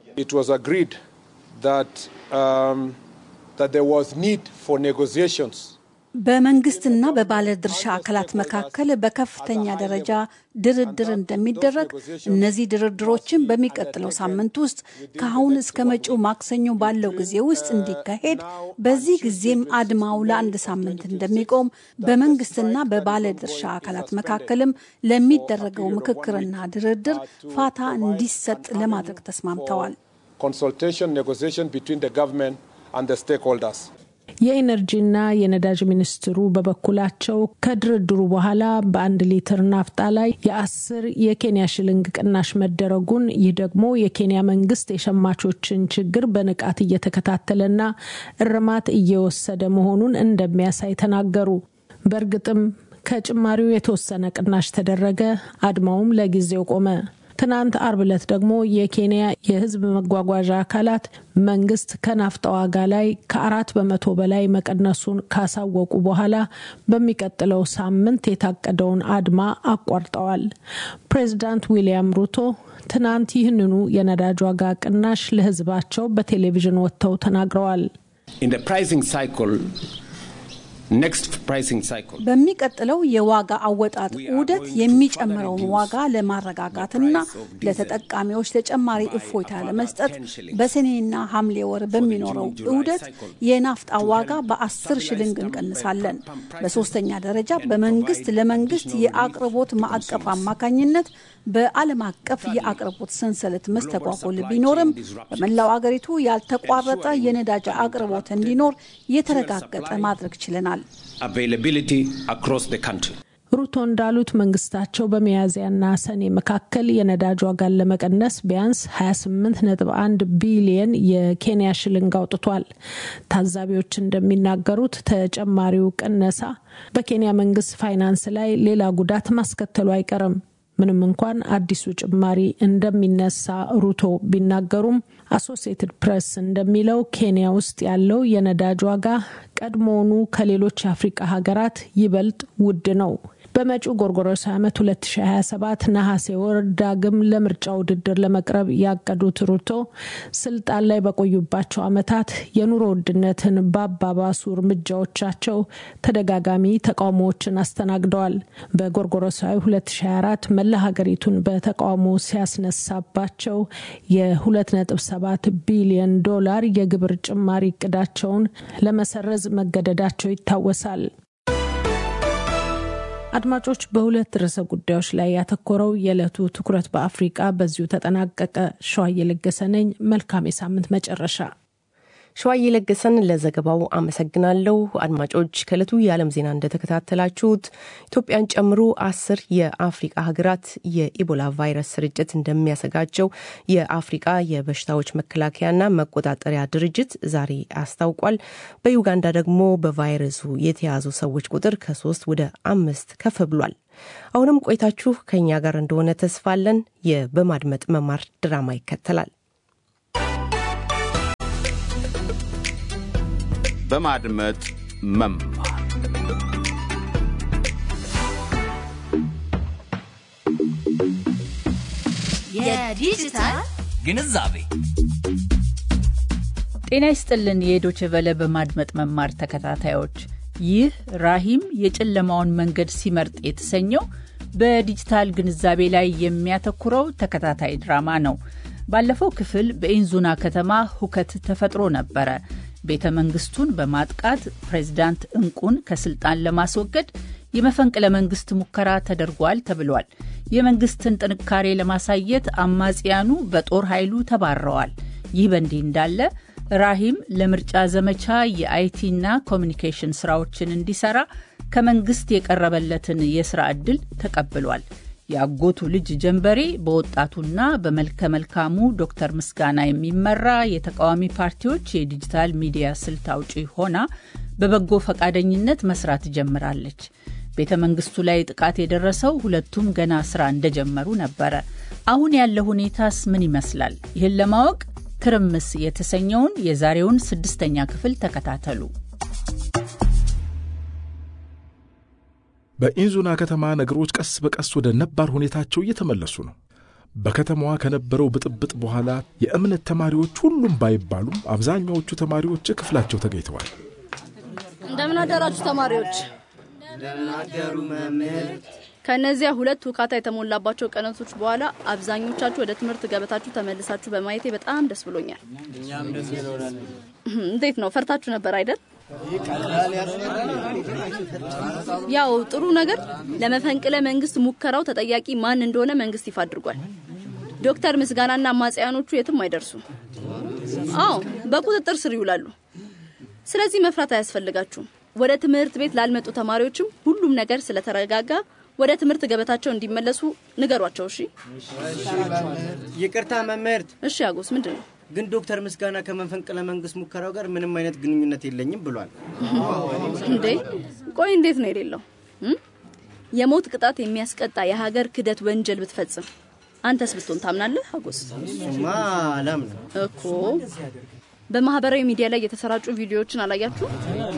በመንግስትና በባለድርሻ አካላት መካከል በከፍተኛ ደረጃ ድርድር እንደሚደረግ፣ እነዚህ ድርድሮችን በሚቀጥለው ሳምንት ውስጥ ከአሁን እስከ መጪው ማክሰኞ ባለው ጊዜ ውስጥ እንዲካሄድ፣ በዚህ ጊዜም አድማው ለአንድ ሳምንት እንደሚቆም፣ በመንግስትና በባለድርሻ አካላት መካከልም ለሚደረገው ምክክርና ድርድር ፋታ እንዲሰጥ ለማድረግ ተስማምተዋል። የኢነርጂና የነዳጅ ሚኒስትሩ በበኩላቸው ከድርድሩ በኋላ በአንድ ሊትር ናፍጣ ላይ የአስር የኬንያ ሽልንግ ቅናሽ መደረጉን ይህ ደግሞ የኬንያ መንግስት የሸማቾችን ችግር በንቃት እየተከታተለና እርማት እየወሰደ መሆኑን እንደሚያሳይ ተናገሩ። በእርግጥም ከጭማሪው የተወሰነ ቅናሽ ተደረገ፣ አድማውም ለጊዜው ቆመ። ትናንት አርብ ዕለት ደግሞ የኬንያ የሕዝብ መጓጓዣ አካላት መንግስት ከናፍጣ ዋጋ ላይ ከአራት በመቶ በላይ መቀነሱን ካሳወቁ በኋላ በሚቀጥለው ሳምንት የታቀደውን አድማ አቋርጠዋል። ፕሬዚዳንት ዊልያም ሩቶ ትናንት ይህንኑ የነዳጅ ዋጋ ቅናሽ ለሕዝባቸው በቴሌቪዥን ወጥተው ተናግረዋል። በሚቀጥለው የዋጋ አወጣጥ ዑደት የሚጨምረውን ዋጋ ለማረጋጋትና ለተጠቃሚዎች ተጨማሪ እፎይታ ለመስጠት በሰኔና ሐምሌ ወር በሚኖረው ዑደት የናፍጣ ዋጋ በአስር ሽልንግ እንቀንሳለን። በሶስተኛ ደረጃ በመንግስት ለመንግስት የአቅርቦት ማዕቀፍ አማካኝነት በዓለም አቀፍ የአቅርቦት ሰንሰለት መስተጓጎል ቢኖርም በመላው አገሪቱ ያልተቋረጠ የነዳጅ አቅርቦት እንዲኖር የተረጋገጠ ማድረግ ችለናል። ሩቶ እንዳሉት መንግስታቸው በሚያዝያና ሰኔ መካከል የነዳጅ ዋጋን ለመቀነስ ቢያንስ 28.1 ቢሊየን የኬንያ ሽልንግ አውጥቷል። ታዛቢዎች እንደሚናገሩት ተጨማሪው ቅነሳ በኬንያ መንግስት ፋይናንስ ላይ ሌላ ጉዳት ማስከተሉ አይቀርም። ምንም እንኳን አዲሱ ጭማሪ እንደሚነሳ ሩቶ ቢናገሩም አሶሲየትድ ፕሬስ እንደሚለው ኬንያ ውስጥ ያለው የነዳጅ ዋጋ ቀድሞውኑ ከሌሎች የአፍሪቃ ሀገራት ይበልጥ ውድ ነው። በመጪው ጎርጎሮሳዊ ዓመት 2027 ነሐሴ ወር ዳግም ለምርጫ ውድድር ለመቅረብ ያቀዱት ሩቶ ስልጣን ላይ በቆዩባቸው ዓመታት የኑሮ ውድነትን ባባባሱ እርምጃዎቻቸው ተደጋጋሚ ተቃውሞዎችን አስተናግደዋል። በጎርጎሮሳዊ 2024 መላ ሀገሪቱን በተቃውሞ ሲያስነሳባቸው የ2.7 ቢሊዮን ዶላር የግብር ጭማሪ እቅዳቸውን ለመሰረዝ መገደዳቸው ይታወሳል። አድማጮች፣ በሁለት ርዕሰ ጉዳዮች ላይ ያተኮረው የዕለቱ ትኩረት በአፍሪቃ በዚሁ ተጠናቀቀ። ሸዋ እየለገሰ ነኝ። መልካም የሳምንት መጨረሻ። ሸዋዬ ለገሰን ለዘገባው አመሰግናለሁ። አድማጮች ከእለቱ የዓለም ዜና እንደተከታተላችሁት ኢትዮጵያን ጨምሮ አስር የአፍሪቃ ሀገራት የኢቦላ ቫይረስ ስርጭት እንደሚያሰጋቸው የአፍሪቃ የበሽታዎች መከላከያና መቆጣጠሪያ ድርጅት ዛሬ አስታውቋል። በዩጋንዳ ደግሞ በቫይረሱ የተያዙ ሰዎች ቁጥር ከሶስት ወደ አምስት ከፍ ብሏል። አሁንም ቆይታችሁ ከእኛ ጋር እንደሆነ ተስፋ አለን። የበማድመጥ መማር ድራማ ይከተላል። በማድመጥ መማር የዲጂታል ግንዛቤ ጤና ይስጥልን። የዶችቨለ በማድመጥ መማር ተከታታዮች፣ ይህ ራሂም የጨለማውን መንገድ ሲመርጥ የተሰኘው በዲጂታል ግንዛቤ ላይ የሚያተኩረው ተከታታይ ድራማ ነው። ባለፈው ክፍል በኢንዙና ከተማ ሁከት ተፈጥሮ ነበረ። ቤተ መንግስቱን በማጥቃት ፕሬዚዳንት እንቁን ከስልጣን ለማስወገድ የመፈንቅለ መንግስት ሙከራ ተደርጓል ተብሏል። የመንግስትን ጥንካሬ ለማሳየት አማጽያኑ በጦር ኃይሉ ተባረዋል። ይህ በእንዲህ እንዳለ ራሂም ለምርጫ ዘመቻ የአይቲና ኮሚኒኬሽን ስራዎችን እንዲሰራ ከመንግስት የቀረበለትን የስራ ዕድል ተቀብሏል። የአጎቱ ልጅ ጀንበሬ በወጣቱና በመልከ መልካሙ ዶክተር ምስጋና የሚመራ የተቃዋሚ ፓርቲዎች የዲጂታል ሚዲያ ስልት አውጪ ሆና በበጎ ፈቃደኝነት መስራት ጀምራለች። ቤተ መንግስቱ ላይ ጥቃት የደረሰው ሁለቱም ገና ስራ እንደጀመሩ ነበረ። አሁን ያለው ሁኔታስ ምን ይመስላል? ይህን ለማወቅ ትርምስ የተሰኘውን የዛሬውን ስድስተኛ ክፍል ተከታተሉ። በኢንዙና ከተማ ነገሮች ቀስ በቀስ ወደ ነባር ሁኔታቸው እየተመለሱ ነው። በከተማዋ ከነበረው ብጥብጥ በኋላ የእምነት ተማሪዎች ሁሉም ባይባሉም አብዛኛዎቹ ተማሪዎች ክፍላቸው ተገኝተዋል። እንደምን አደራችሁ ተማሪዎች። እንደምናደሩ መምህር። ከእነዚያ ሁለት ውካታ የተሞላባቸው ቀናቶች በኋላ አብዛኞቻችሁ ወደ ትምህርት ገበታችሁ ተመልሳችሁ በማየቴ በጣም ደስ ብሎኛል። እኛም ደስ ይለናል። እንዴት ነው? ፈርታችሁ ነበር አይደል? ያው ጥሩ ነገር ለመፈንቅለ መንግስት ሙከራው ተጠያቂ ማን እንደሆነ መንግስት ይፋ አድርጓል። ዶክተር ምስጋናና አማጽያኖቹ የትም አይደርሱም። አዎ በቁጥጥር ስር ይውላሉ። ስለዚህ መፍራት አያስፈልጋችሁም። ወደ ትምህርት ቤት ላልመጡ ተማሪዎችም ሁሉም ነገር ስለተረጋጋ ወደ ትምህርት ገበታቸው እንዲመለሱ ንገሯቸው። እሺ። ይቅርታ መምህርት። እሺ አጎስ፣ ምንድን ነው ግን ዶክተር ምስጋና ከመፈንቅለ መንግስት ሙከራው ጋር ምንም አይነት ግንኙነት የለኝም ብሏል። እንዴ? ቆይ እንዴት ነው የሌለው? የሞት ቅጣት የሚያስቀጣ የሀገር ክደት ወንጀል ብትፈጽም አንተስ ብትሆን ታምናለህ? አጎስ፣ እሱማ አላምንም እኮ። በማህበራዊ ሚዲያ ላይ የተሰራጩ ቪዲዮዎችን አላያችሁ?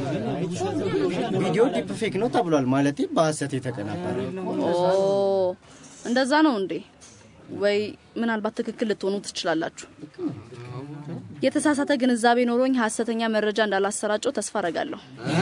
ቪዲዮ ዲፕ ፌክ ነው ተብሏል። ማለት በሀሰት የተቀናበረ። ኦ እንደዛ ነው እንዴ? ወይ ምናልባት ትክክል ልትሆኑ ትችላላችሁ። የተሳሳተ ግንዛቤ ኖሮኝ ሀሰተኛ መረጃ እንዳላሰራጨው ተስፋ አረጋለሁ።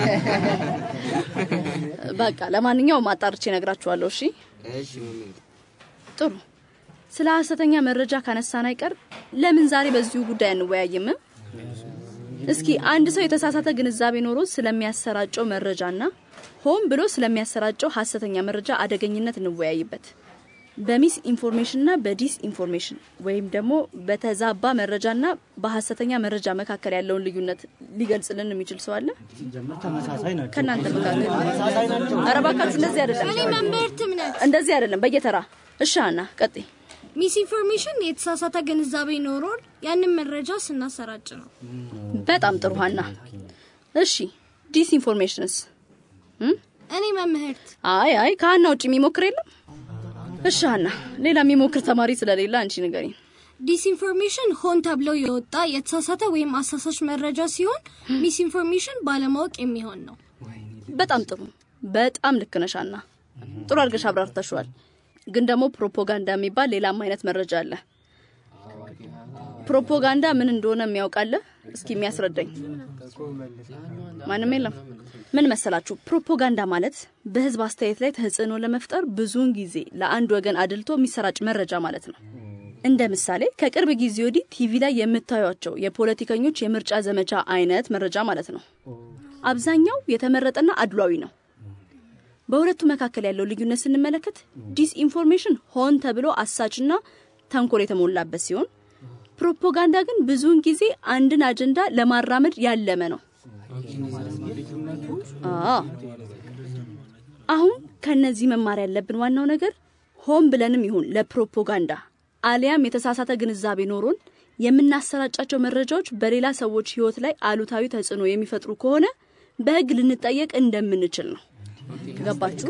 በቃ ለማንኛውም አጣርቼ ነግራችኋለሁ። እሺ ጥሩ። ስለ ሀሰተኛ መረጃ ካነሳን አይቀር ለምን ዛሬ በዚሁ ጉዳይ አንወያይም? እስኪ አንድ ሰው የተሳሳተ ግንዛቤ ኖሮ ስለሚያሰራጨው መረጃና ሆን ብሎ ስለሚያሰራጨው ሀሰተኛ መረጃ አደገኝነት እንወያይበት። በሚስ ኢንፎርሜሽንና በዲስ ኢንፎርሜሽን ወይም ደግሞ በተዛባ መረጃና በሀሰተኛ መረጃ መካከል ያለውን ልዩነት ሊገልጽልን የሚችል ሰው አለ? ከእናንተ መካከል? ኧረ እባካችሁ እንደዚህ አይደለም፣ እኔ መምህርትም ነች። እንደዚህ አይደለም። በየተራ እሺ። አና ቀጥይ። ሚስ ኢንፎርሜሽን የተሳሳተ ግንዛቤ ኖሮን ያንን መረጃ ስናሰራጭ ነው። በጣም ጥሩ ሀና። እሺ ዲስ ኢንፎርሜሽንስ? እኔ መምህርት። አይ አይ ከሀና ውጭ የሚሞክር የለም? እሺ ሀና፣ ሌላ የሚሞክር ተማሪ ስለሌለ አንቺ ንገሪኝ። ዲስኢንፎርሜሽን ሆን ተብሎ የወጣ የተሳሳተ ወይም አሳሳች መረጃ ሲሆን ሚስ ኢንፎርሜሽን ባለማወቅ የሚሆን ነው። በጣም ጥሩ፣ በጣም ልክ ነሽ ሀና። ጥሩ አድርገሽ አብራርተሽዋል። ግን ደግሞ ፕሮፓጋንዳ የሚባል ሌላም አይነት መረጃ አለ። ፕሮፓጋንዳ ምን እንደሆነ የሚያውቃለ? እስኪ የሚያስረዳኝ ማንም የለም። ምን መሰላችሁ? ፕሮፓጋንዳ ማለት በህዝብ አስተያየት ላይ ተጽዕኖ ለመፍጠር ብዙውን ጊዜ ለአንድ ወገን አድልቶ የሚሰራጭ መረጃ ማለት ነው። እንደ ምሳሌ ከቅርብ ጊዜ ወዲህ ቲቪ ላይ የምታዩቸው የፖለቲከኞች የምርጫ ዘመቻ አይነት መረጃ ማለት ነው። አብዛኛው የተመረጠና አድሏዊ ነው። በሁለቱ መካከል ያለው ልዩነት ስንመለከት ዲስኢንፎርሜሽን ሆን ተብሎ አሳችና ተንኮል የተሞላበት ሲሆን ፕሮፓጋንዳ ግን ብዙውን ጊዜ አንድን አጀንዳ ለማራመድ ያለመ ነው። አሁን ከነዚህ መማር ያለብን ዋናው ነገር ሆን ብለንም ይሁን ለፕሮፓጋንዳ አሊያም የተሳሳተ ግንዛቤ ኖሮን የምናሰራጫቸው መረጃዎች በሌላ ሰዎች ሕይወት ላይ አሉታዊ ተጽዕኖ የሚፈጥሩ ከሆነ በሕግ ልንጠየቅ እንደምንችል ነው። ገባችሁ?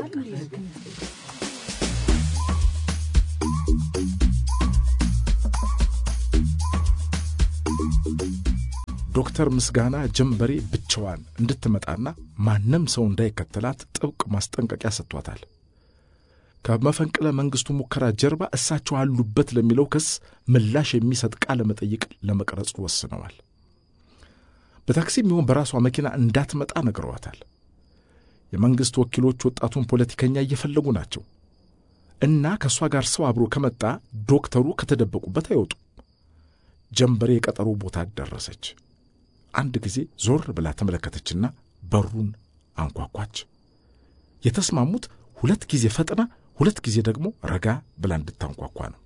ዶክተር ምስጋና ጀንበሬ ብቻዋን እንድትመጣና ማንም ሰው እንዳይከተላት ጥብቅ ማስጠንቀቂያ ሰጥቷታል። ከመፈንቅለ መንግስቱ ሙከራ ጀርባ እሳቸው አሉበት ለሚለው ክስ ምላሽ የሚሰጥ ቃለ መጠይቅ ለመቅረጽ ወስነዋል። በታክሲም ይሁን በራሷ መኪና እንዳትመጣ ነግረዋታል። የመንግሥት ወኪሎች ወጣቱን ፖለቲከኛ እየፈለጉ ናቸው እና ከእሷ ጋር ሰው አብሮ ከመጣ ዶክተሩ ከተደበቁበት አይወጡ። ጀንበሬ የቀጠሮ ቦታ ደረሰች። አንድ ጊዜ ዞር ብላ ተመለከተችና በሩን አንኳኳች። የተስማሙት ሁለት ጊዜ ፈጥና ሁለት ጊዜ ደግሞ ረጋ ብላ እንድታንኳኳ ነው።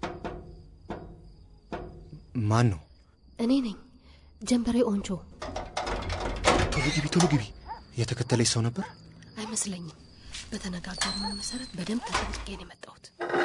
ማን ነው? እኔ ነኝ ጀንበሬ ኦንቾ። ቶሎ ግቢ፣ ቶሎ ግቢ። የተከተለች ሰው ነበር አይመስለኝም። በተነጋገርነው መሰረት በደንብ ተጠንቅቄ ነው የመጣሁት።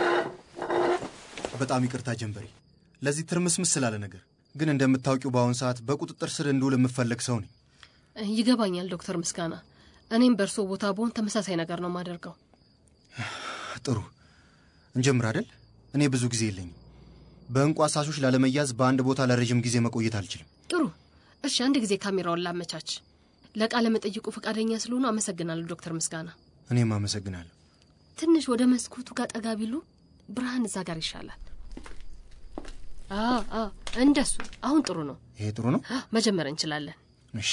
በጣም ይቅርታ ጀንበሬ፣ ለዚህ ትርምስምስ ስላለ ነገር ግን እንደምታውቂው በአሁን ሰዓት በቁጥጥር ስር እንድውል የምፈለግ ሰው ነኝ። ይገባኛል ዶክተር ምስጋና። እኔም በእርሶ ቦታ ብሆን ተመሳሳይ ነገር ነው የማደርገው። ጥሩ እንጀምር አይደል? እኔ ብዙ ጊዜ የለኝም። በእንቁ አሳሾች ላለመያዝ በአንድ ቦታ ለረዥም ጊዜ መቆየት አልችልም። ጥሩ እሺ፣ አንድ ጊዜ ካሜራውን ላመቻች። ለቃለ መጠይቁ ፈቃደኛ ስለሆኑ አመሰግናለሁ ዶክተር ምስጋና። እኔም አመሰግናለሁ። ትንሽ ወደ መስኮቱ ጋር ጠጋ ቢሉ ብርሃን እዛ ጋር ይሻላል። እንደሱ አሁን ጥሩ ነው። ይሄ ጥሩ ነው። መጀመር እንችላለን። እሺ።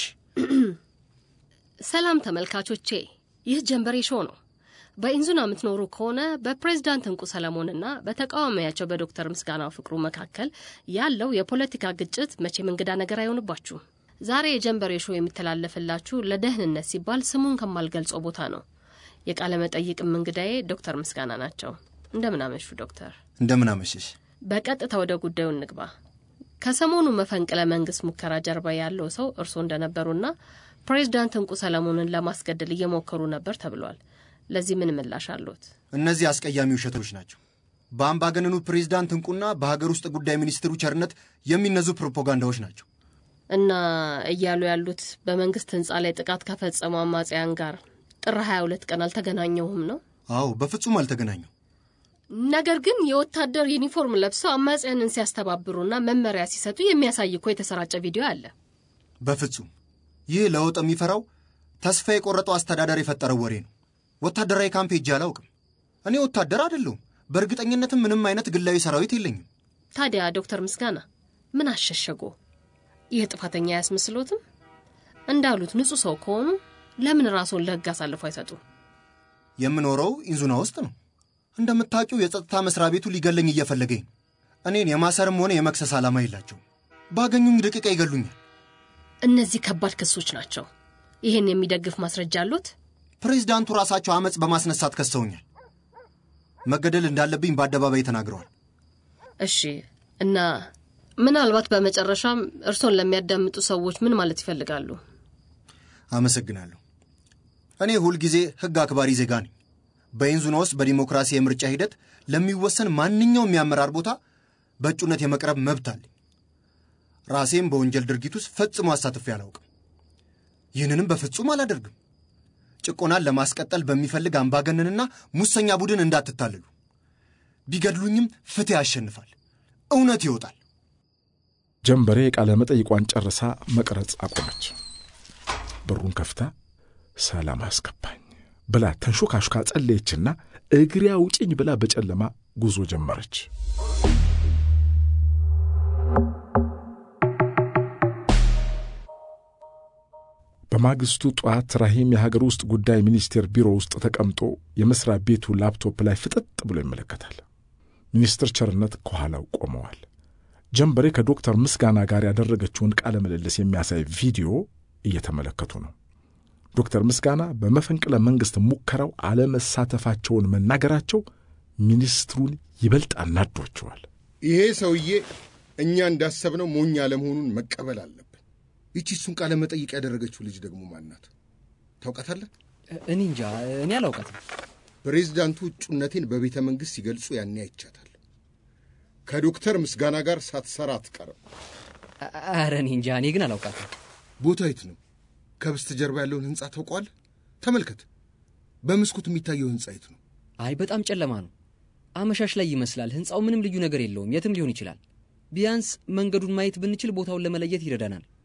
ሰላም ተመልካቾቼ፣ ይህ ጀንበሬ ሾው ነው። በኢንዙና የምትኖሩ ከሆነ በፕሬዝዳንት እንቁ ሰለሞንና በተቃዋሚያቸው በዶክተር ምስጋናው ፍቅሩ መካከል ያለው የፖለቲካ ግጭት መቼም እንግዳ ነገር አይሆንባችሁም። ዛሬ የጀንበሬ ሾው የሚተላለፍላችሁ ለደህንነት ሲባል ስሙን ከማልገልጸው ቦታ ነው። የቃለ መጠይቅም እንግዳዬ ዶክተር ምስጋና ናቸው። እንደምን አመሹ ዶክተር? እንደምን አመሸሽ። በቀጥታ ወደ ጉዳዩ እንግባ። ከሰሞኑ መፈንቅለ መንግስት ሙከራ ጀርባ ያለው ሰው እርስዎ እንደነበሩና ፕሬዝዳንት እንቁ ሰለሞንን ለማስገደል እየሞከሩ ነበር ተብሏል። ለዚህ ምን ምላሽ አሉት? እነዚህ አስቀያሚ ውሸቶች ናቸው። በአምባገነኑ ፕሬዝዳንት እንቁና በሀገር ውስጥ ጉዳይ ሚኒስትሩ ቸርነት የሚነዙ ፕሮፓጋንዳዎች ናቸው። እና እያሉ ያሉት በመንግስት ህንፃ ላይ ጥቃት ከፈጸሙ አማጽያን ጋር ጥር 22 ቀን አልተገናኘሁም ነው? አዎ፣ በፍጹም አልተገናኘው። ነገር ግን የወታደር ዩኒፎርም ለብሰው አማጽያንን ሲያስተባብሩና መመሪያ ሲሰጡ የሚያሳይ እኮ የተሰራጨ ቪዲዮ አለ። በፍጹም ይህ ለውጥ የሚፈራው ተስፋ የቆረጠው አስተዳደር የፈጠረው ወሬ ነው። ወታደራዊ ካምፕ ሄጄ አላውቅም። እኔ ወታደር አይደለሁም። በእርግጠኝነትም ምንም አይነት ግላዊ ሰራዊት የለኝም። ታዲያ ዶክተር ምስጋና ምን አሸሸጎ? ይህ ጥፋተኛ አያስመስሎትም? እንዳሉት ንጹሕ ሰው ከሆኑ ለምን ራስዎን ለህግ አሳልፎ አይሰጡም? የምኖረው ኢንዙና ውስጥ ነው። እንደምታውቂው የጸጥታ መስሪያ ቤቱ ሊገለኝ እየፈለገኝ ነው። እኔን የማሰርም ሆነ የመክሰስ ዓላማ የላቸውም። ባገኙኝ ደቂቃ ይገሉኛል። እነዚህ ከባድ ክሶች ናቸው። ይህን የሚደግፍ ማስረጃ አሉት? ፕሬዚዳንቱ ራሳቸው አመፅ በማስነሳት ከሰውኛል። መገደል እንዳለብኝ በአደባባይ ተናግረዋል። እሺ፣ እና ምናልባት በመጨረሻም እርሶን ለሚያዳምጡ ሰዎች ምን ማለት ይፈልጋሉ? አመሰግናለሁ። እኔ ሁልጊዜ ህግ አክባሪ ዜጋ ነኝ። በኢንዙና ውስጥ በዲሞክራሲ የምርጫ ሂደት ለሚወሰን ማንኛውም የአመራር ቦታ በእጩነት የመቅረብ መብት አለኝ። ራሴም በወንጀል ድርጊት ውስጥ ፈጽሞ አሳትፌ አላውቅም። ይህንንም በፍጹም አላደርግም። ጭቆናን ለማስቀጠል በሚፈልግ አምባገነንና ሙሰኛ ቡድን እንዳትታለሉ። ቢገድሉኝም ፍትህ ያሸንፋል፣ እውነት ይወጣል። ጀንበሬ የቃለ መጠይቋን ጨርሳ መቅረጽ አቆመች። በሩን ከፍታ ሰላም አስገባኝ ብላ ተንሾካሹካ ጸለየችና እግሬ አውጪኝ ብላ በጨለማ ጉዞ ጀመረች። በማግስቱ ጠዋት ራሂም የሀገር ውስጥ ጉዳይ ሚኒስቴር ቢሮ ውስጥ ተቀምጦ የመስሪያ ቤቱ ላፕቶፕ ላይ ፍጥጥ ብሎ ይመለከታል። ሚኒስትር ቸርነት ከኋላው ቆመዋል። ጀንበሬ ከዶክተር ምስጋና ጋር ያደረገችውን ቃለ ምልልስ የሚያሳይ ቪዲዮ እየተመለከቱ ነው። ዶክተር ምስጋና በመፈንቅለ መንግሥት ሙከራው አለመሳተፋቸውን መናገራቸው ሚኒስትሩን ይበልጥ አናዷቸዋል። ይሄ ሰውዬ እኛ እንዳሰብነው ሞኝ አለመሆኑን መቀበል አለብን። ይቺ እሱን ቃለ መጠይቅ ያደረገችው ልጅ ደግሞ ማናት? ታውቃታለህ? እኔ እንጃ፣ እኔ አላውቃትም። ፕሬዚዳንቱ እጩነቴን በቤተ መንግሥት ሲገልጹ ያኔ አይቻታለሁ። ከዶክተር ምስጋና ጋር ሳትሰራ አትቀርም። ኧረ እኔ እንጃ፣ እኔ ግን አላውቃትም። ቦታ የት ነው? ከበስተጀርባ ያለውን ሕንፃ ታውቀዋለህ? ተመልከት። በመስኮት የሚታየው ሕንፃ የት ነው? አይ በጣም ጨለማ ነው። አመሻሽ ላይ ይመስላል። ሕንፃው ምንም ልዩ ነገር የለውም። የትም ሊሆን ይችላል። ቢያንስ መንገዱን ማየት ብንችል ቦታውን ለመለየት ይረዳናል።